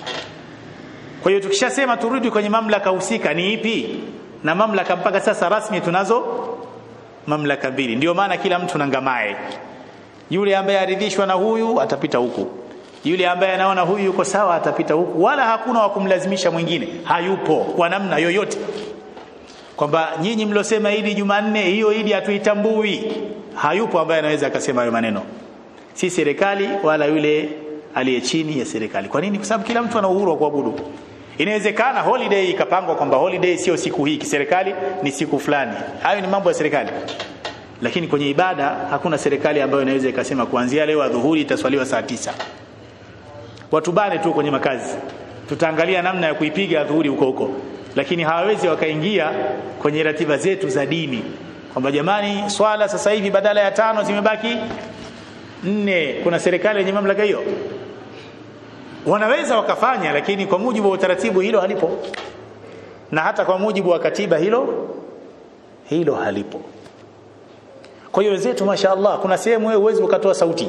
kwa hiyo tukishasema turudi kwenye mamlaka husika ni ipi na mamlaka mpaka sasa rasmi tunazo mamlaka mbili ndio maana kila mtu nangamae yule ambaye aridhishwa na huyu atapita huku yule ambaye anaona huyu yuko sawa atapita huku wala hakuna wa kumlazimisha mwingine hayupo kwa namna yoyote kwamba nyinyi mlosema idi Jumanne hiyo idi hatuitambui hayupo ambaye anaweza akasema hayo maneno si serikali wala yule aliye chini ya serikali kwa nini kwa sababu kila mtu ana uhuru wa kuabudu inawezekana holiday ikapangwa kwamba holiday sio siku hii kiserikali ni siku fulani hayo ni mambo ya serikali lakini kwenye ibada hakuna serikali ambayo inaweza ikasema kuanzia leo adhuhuri itaswaliwa saa tisa watu bane tu kwenye makazi tutaangalia namna ya kuipiga adhuhuri huko huko lakini hawawezi wakaingia kwenye ratiba zetu za dini kwamba jamani swala sasa hivi badala ya tano zimebaki nne kuna serikali yenye mamlaka hiyo wanaweza wakafanya lakini kwa mujibu wa utaratibu hilo halipo na hata kwa mujibu wa katiba hilo hilo halipo kwa hiyo wenzetu mashaallah kuna sehemu wewe uwezi ukatoa sauti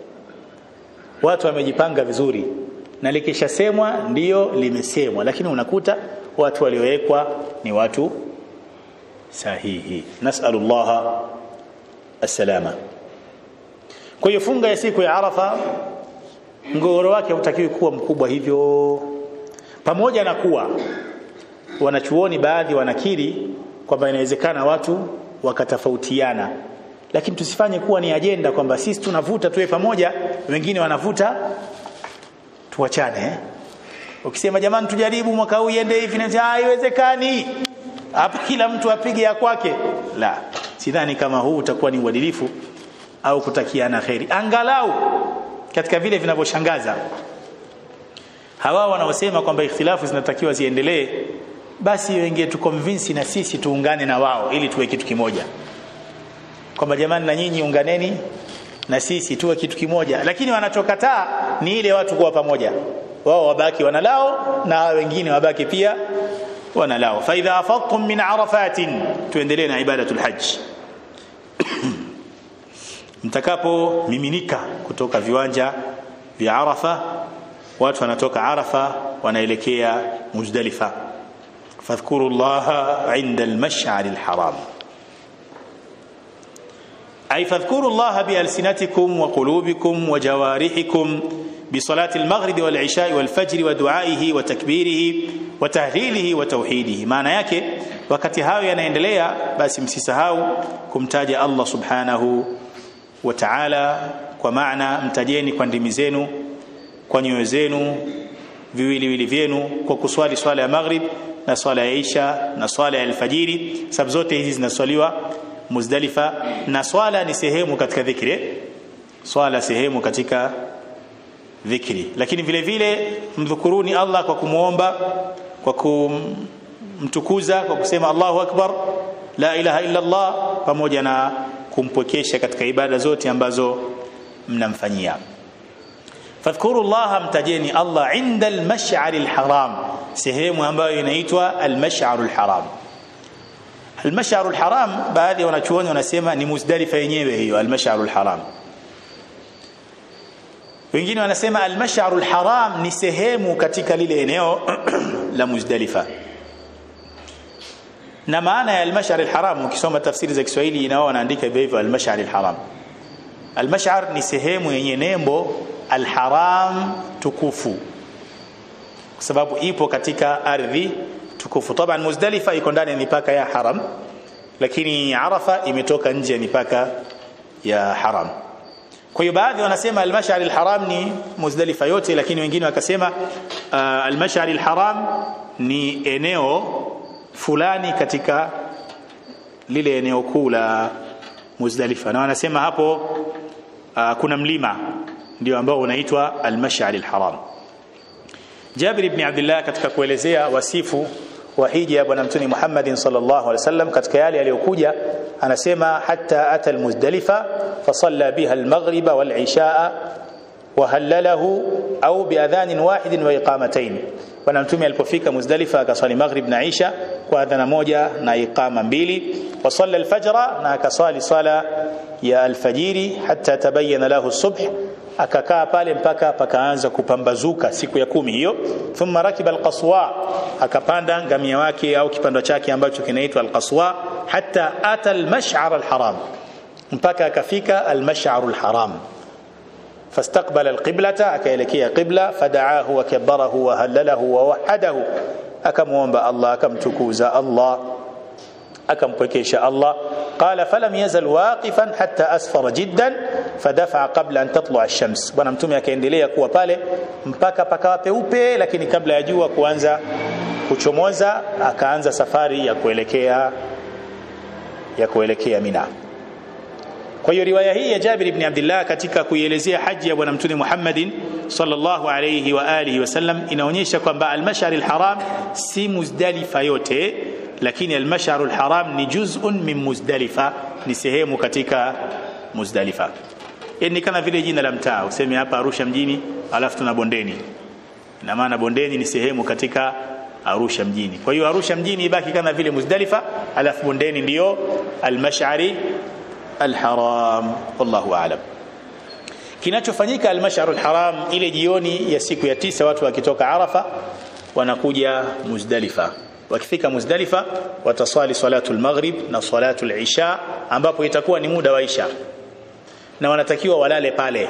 watu wamejipanga vizuri na likishasemwa ndiyo limesemwa lakini unakuta watu waliowekwa ni watu sahihi nasalullah assalama kwa hiyo funga ya siku ya arafa mgogoro wake hautakiwi kuwa mkubwa hivyo pamoja na kuwa wanachuoni baadhi wanakiri kwamba inawezekana watu wakatofautiana lakini tusifanye kuwa ni ajenda kwamba sisi tunavuta tuwe pamoja wengine wanavuta tuachane eh? ukisema jamani tujaribu mwaka huu iende hivi na haiwezekani hapa kila mtu apige ya kwake la sidhani kama huu utakuwa ni uadilifu au kutakiana kheri angalau katika vile vinavyoshangaza hawa wanaosema kwamba ikhtilafu zinatakiwa ziendelee basi wengine tukonvinsi na sisi tuungane na wao ili tuwe kitu kimoja kwamba jamani na nyinyi unganeni na sisi tuwe kitu kimoja lakini wanachokataa ni ile watu kuwa pamoja wao wabaki wanalao na wengine wabaki pia wanalao fa idha afadtum min arafatin tuendelee na ibadatul hajj mtakapo miminika kutoka viwanja vya Arafa watu wanatoka Arafa wanaelekea Muzdalifa fadhkuru Allah inda al-mash'ar al-haram أي فاذكروا الله بألسنتكم وقلوبكم وجوارحكم بصلاة المغرب والعشاء والفجر ودعائه وتكبيره وتهليله وتوحيده معنى yake wakati hayo yanaendelea basi msisahau kumtaja Allah subhanahu wa ta'ala kwa maana mtajeni kwa ndimi zenu kwa nyoyo zenu viwiliwili vyenu kwa kuswali swala ya maghrib na swala ya isha na swala ya alfajiri sababu zote hizi zinaswaliwa Muzdalifa na swala ni sehemu katika dhikri swala sehemu katika dhikri lakini vile vile mdhukuruni Allah kwa kumuomba kwa kumtukuza kwa kusema Allahu akbar la ilaha illa Allah pamoja na kumpwekesha katika ibada zote ambazo mnamfanyia fadhkuru Allah mtajeni Allah inda al-mash'ar al-haram sehemu ambayo inaitwa al-mash'ar al-haram Al-Mash'ar al-Haram baadhi ya wanachuoni wanasema ni Muzdalifa yenyewe hiyo Al-Mash'ar al-Haram. Wengine wanasema Al-Mash'ar al-Haram ni sehemu katika lile eneo la Muzdalifa. Na maana ya Al-Mash'ar al-Haram ukisoma tafsiri za Kiswahili inao wanaandika hivyo Al-Mash'ar al-Haram. Al-Mash'ar ni sehemu yenye nembo Al-Haram tukufu. Kwa sababu ipo katika ardhi tukufu taban muzdalifa iko ndani ya mipaka ya haram lakini arafa imetoka nje ya mipaka ya haram kwa hiyo baadhi wanasema al-mash'ar al-haram ni muzdalifa yote lakini wengine wakasema uh, al-mash'ar al-haram ni eneo fulani katika lile eneo kuu la muzdalifa na wanasema hapo uh, kuna mlima ndio ambao unaitwa al-mash'ar al-haram Jabir ibn Abdullah katika kuelezea wasifu wa hija ya bwana mtume Muhammad sallallahu alaihi wasallam katika yale aliyokuja anasema hatta ata almuzdalifa fasalla biha almaghriba walishaa wahallalahu au biadhanin wahidin wa iqamatayn bwana mtume alipofika muzdalifa akaswali maghrib na isha kwa adhana moja na iqama mbili wasalla alfajra na akaswali sala ya alfajiri hatta tabayyana lahu subh akakaa pale mpaka pakaanza kupambazuka siku ya kumi hiyo thumma rakiba alqaswa akapanda ngamia wake au kipando chake ambacho kinaitwa alqaswa hatta ata almash'ar alharam mpaka akafika almash'ar alharam فاستقبل القبلة akaelekea qibla fadaahu wa kabbarahu wa halalahu wa wahadahu akamuomba Allah akamtukuza Allah akampwekesha Allah قال فلم يزل واقفا حتى أسفر جدا فدفع قبل أن تطلع الشمس bwana mtume akaendelea kuwa pale mpaka pakawa peupe lakini kabla ya jua kuanza kuchomoza akaanza safari ya kuelekea ya kuelekea Mina kwa hiyo riwaya hii ya Jabir ibn Abdullah katika kuielezea haji ya bwana mtume Muhammadin sallallahu alayhi wa alihi wasallam inaonyesha kwamba al-mash'ar al-haram si Muzdalifa yote lakini al-mash'ar al-haram ni juz'un min Muzdalifa ni sehemu katika Muzdalifa yani kama vile jina la mtaa useme hapa Arusha mjini alafu tuna Bondeni ina maana Bondeni ni sehemu katika Arusha mjini kwa hiyo Arusha mjini ibaki kama vile Muzdalifa alafu Bondeni ndiyo al-mash'ari al-haram wallahu a'lam kinachofanyika al-mash'ar al-haram ile jioni ya siku ya tisa watu wakitoka Arafa wanakuja Muzdalifa wakifika Muzdalifa wataswali salatu al-maghrib na salatu al-isha ambapo itakuwa ni muda wa isha na wanatakiwa walale pale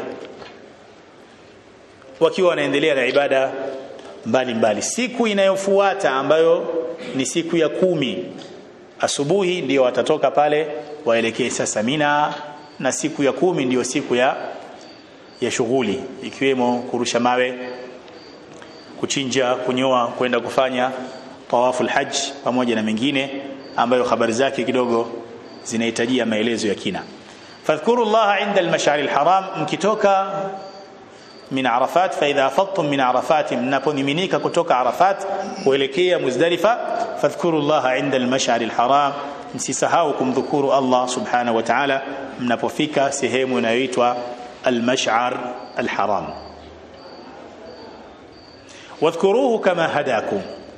wakiwa wanaendelea na ibada mbalimbali mbali. siku inayofuata ambayo ni siku ya kumi asubuhi ndio watatoka pale waelekee sasa Mina na siku ya kumi ndiyo siku ya ya shughuli ikiwemo kurusha mawe kuchinja kunyoa kwenda kufanya tawafu alhajj pamoja na mengine ambayo habari zake kidogo zinahitajia maelezo ya kina fadhkuru Allah inda al-mash'ar al-haram mkitoka min Arafat fa idha afadtum min Arafat mnaponiminika kutoka Arafat kuelekea Muzdalifa fadhkuru Allah inda al-mash'ar al-haram msisahau kumdhukuru Allah subhanahu wa ta'ala mnapofika sehemu inayoitwa al-mash'ar al-haram wadhkuruhu kama hadakum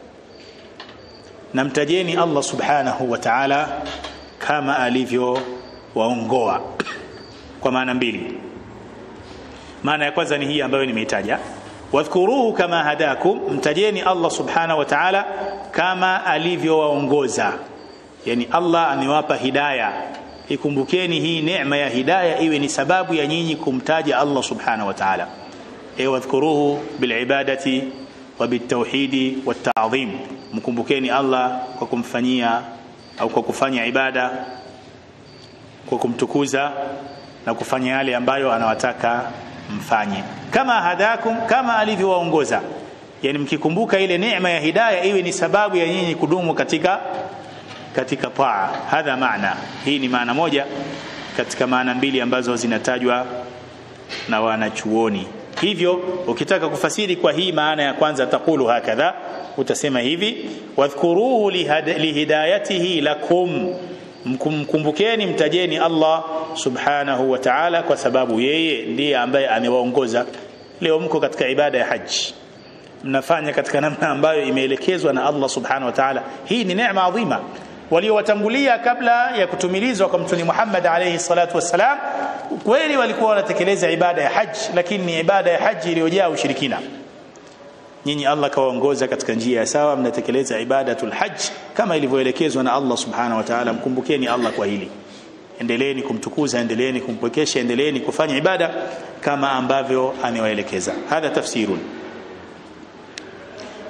namtajeni Allah subhanahu wa ta'ala kama alivyo waongoa kwa maana mbili maana ya kwanza ni hii ambayo nimeitaja wadhkuruhu kama hadakum mtajeni Allah subhanahu wa ta'ala kama alivyowaongoza yani Allah amewapa hidayah ikumbukeni hii neema ya hidayah iwe ni sababu ya nyinyi kumtaja Allah subhanahu wa ta'ala e wadhkuruhu bilibadati wa bitawhidi watta'dhim mkumbukeni Allah kwa kumfanyia au kwa kufanya ibada kwa kumtukuza na kufanya yale ambayo anawataka mfanye kama hadakum kama alivyowaongoza yani mkikumbuka ile neema ya hidayah iwe ni sababu ya nyinyi kudumu katika katika taa hadha maana hii ni maana moja katika maana mbili ambazo zinatajwa na wanachuoni hivyo ukitaka kufasiri kwa hii maana ya kwanza takulu hakadha utasema hivi wadhkuruhu lihidayatihi lakum mkumbukeni mtajeni Allah subhanahu wa ta'ala kwa sababu yeye ndiye ambaye amewaongoza leo mko katika ibada ya haji mnafanya katika namna ambayo imeelekezwa na Allah subhanahu wa ta'ala hii ni neema adhima waliowatangulia kabla ya kutumilizwa kwa mtume Muhammad alayhi salatu wassalam kweli walikuwa wanatekeleza ibada ya haji lakini ni ibada ya haji iliyojaa ushirikina nyinyi Allah kawaongoza katika njia ya sawa mnatekeleza ibadatul hajj kama ilivyoelekezwa na Allah subhanahu wa ta'ala mkumbukeni Allah kwa hili endeleeni kumtukuza endeleeni kumpwekesha endeleeni kufanya ibada kama ambavyo amewaelekeza hadha tafsirun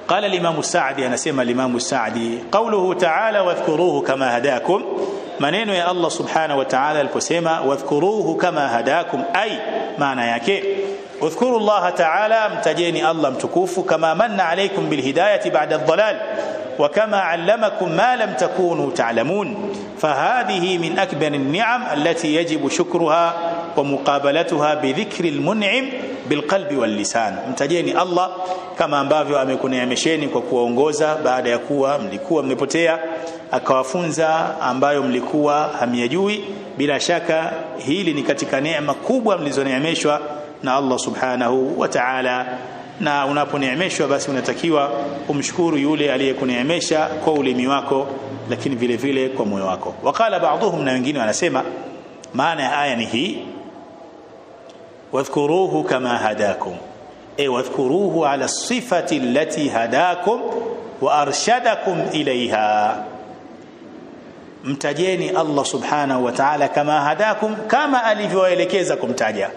قال الإمام السعدي أنا سمى الإمام السعدي قوله تعالى واذكروه كما هداكم maneno ya Allah subhanahu wa ta'ala aliposema wadhkuruhu kama hadakum ay maana yake udhkuru Allah ta'ala mtajeni Allah mtukufu kama manna alaykum bilhidayati ba'da ad-dhalal wa kama 'allamakum ma lam takunu ta'lamun fahadhihi min akbar an-ni'am allati yajibu shukruha wa muqabalatuha bi dhikri al-mun'im bilqalbi wal lisan mtajeni Allah kama ambavyo amekuneemesheni kwa kuwaongoza baada ya kuwa mlikuwa mmepotea akawafunza ambayo mlikuwa hamyajui bila shaka hili ni katika neema kubwa mlizoneemeshwa na Allah subhanahu wa ta'ala na unaponeemeshwa basi unatakiwa umshukuru yule aliyekuneemesha kwa ulimi wako lakini vile vile kwa moyo wako wakala baadhuhum na wengine wanasema maana ya aya ni hii واذكروه كما هداكم اي واذكروه على الصفه التي هداكم وارشدكم اليها mtajeni Allah subhanahu wa ta'ala kama hadakum kama alivyoelekeza kumtaja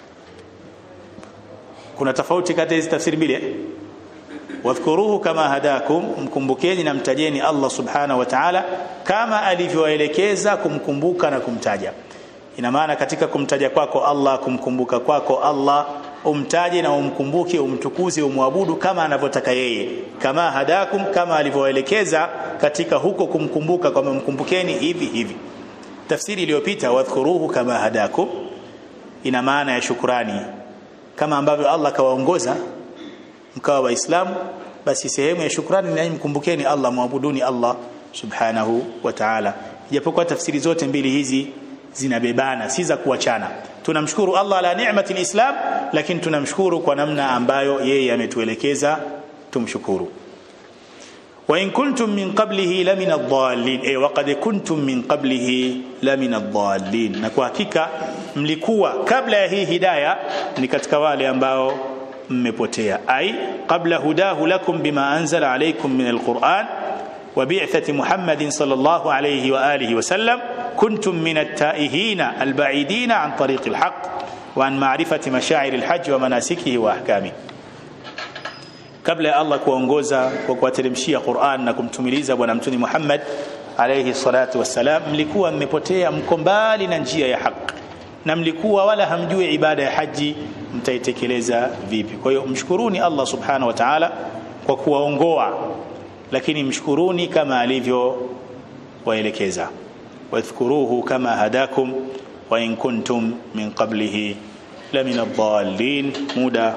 kuna tofauti kati hizi tafsiri mbili wadhkuruhu kama hadakum mkumbukeni na mtajeni Allah subhanahu wa ta'ala kama alivyoelekeza kumkumbuka na kumtaja ina maana katika kumtaja kwako Allah kumkumbuka kwako Allah umtaje na umkumbuke umtukuze umwabudu kama anavyotaka yeye kama hadakum kama alivyoelekeza katika huko kumkumbuka kwamba mkumbukeni hivi hivi tafsiri iliyopita wadhkuruhu kama hadakum ina maana ya shukrani kama ambavyo Allah kawaongoza mkawa waislamu basi sehemu ya shukrani ni mkumbukeni Allah muabuduni Allah subhanahu wa ta'ala japokuwa tafsiri zote mbili hizi zinabebana si za kuachana tunamshukuru Allah ala ni'mati alislam lakini tunamshukuru kwa namna ambayo yeye ametuelekeza tumshukuru wa in kuntum min qablihi la min ad-dallin eh waqad kuntum min qablihi la min ad-dallin na kwa hakika mlikuwa kabla ya hii hidayah ni katika wale ambao mmepotea ai qabla hudahu lakum bima anzala alaykum min al-Qur'an وبعثة محمد صلى الله عليه وآله وسلم كنتم من التائهين البعيدين عن طريق الحق وعن معرفة مشاعر الحج ومناسكه وأحكامه kabla ya Allah kuongoza kwa kuwateremshia Qur'an na kumtumiliza bwana mtuni Muhammad alayhi salatu wassalam mlikuwa mmepotea mko mbali na njia ya haki na mlikuwa wala hamjui ibada ya haji mtaitekeleza vipi kwa hiyo mshukuruni Allah subhanahu wa ta'ala kwa kuwaongoa lakini mshukuruni kama alivyo waelekeza wadhkuruhu kama hadakum wa in kuntum min qablihi la min ad-dallin muda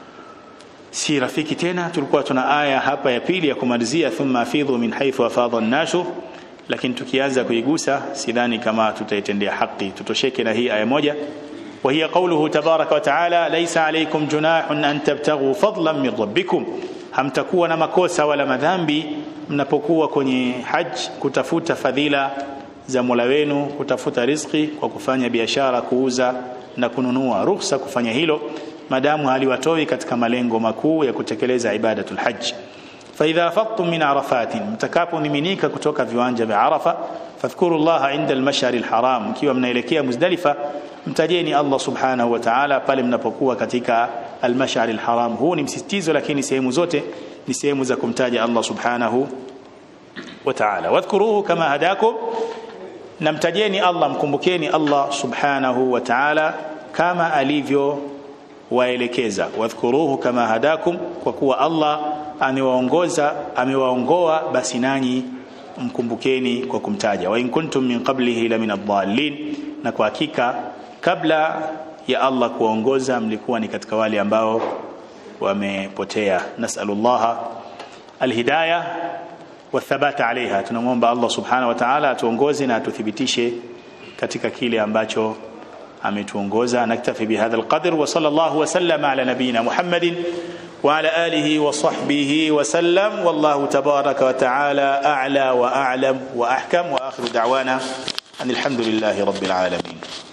si rafiki tena tulikuwa tuna aya hapa ya pili ya kumalizia thumma afidhu min haythu afadha an-nashu lakini tukianza kuigusa sidhani kama tutaitendea haki tutosheke na hii aya moja وهي قوله تبارك وتعالى ليس عليكم جناح أن تبتغوا فضلا من ربكم hamtakuwa na makosa wala madhambi mnapokuwa kwenye haji kutafuta fadhila za Mola wenu kutafuta riziki kwa kufanya biashara kuuza na kununua ruhusa kufanya hilo madamu haliwatoi katika malengo makuu ya kutekeleza ibadatul hajj فإذا أفضتم من عرفات mtakapomiminika kutoka viwanja vya Arafa fadhkuru Allah inda al-mash'ar al-haram mkiwa mnaelekea Muzdalifa mtajeni Allah subhanahu wa ta'ala pale mnapokuwa katika al-mash'ar al-haram huu ni msisitizo lakini sehemu zote ni sehemu za kumtaja Allah subhanahu wa ta'ala wadhkuruhu kama hadakum namtajeni Allah mkumbukeni Allah subhanahu wa ta'ala kama alivyo waelekeza wadhkuruhu kama hadakum kwa kuwa Allah amewaongoza amewaongoa basi nanyi mkumbukeni kwa kumtaja wa in kuntum min qablihi la min ad-dallin na kwa hakika kabla ya Allah kuwaongoza mlikuwa ni katika wale ambao wamepotea nasallallahu alhidayah wathabata alaiha tunamwomba Allah subhanahu wa ta'ala atuongoze na atuthibitishe katika kile ambacho ametuongoza naktafi bihadha alqadr wa sallallahu wa sallama ala nabiyyina muhammadin وعلى آله وصحبه وسلم والله تبارك وتعالى أعلى وأعلم وأحكم وآخر دعوانا أن الحمد لله رب العالمين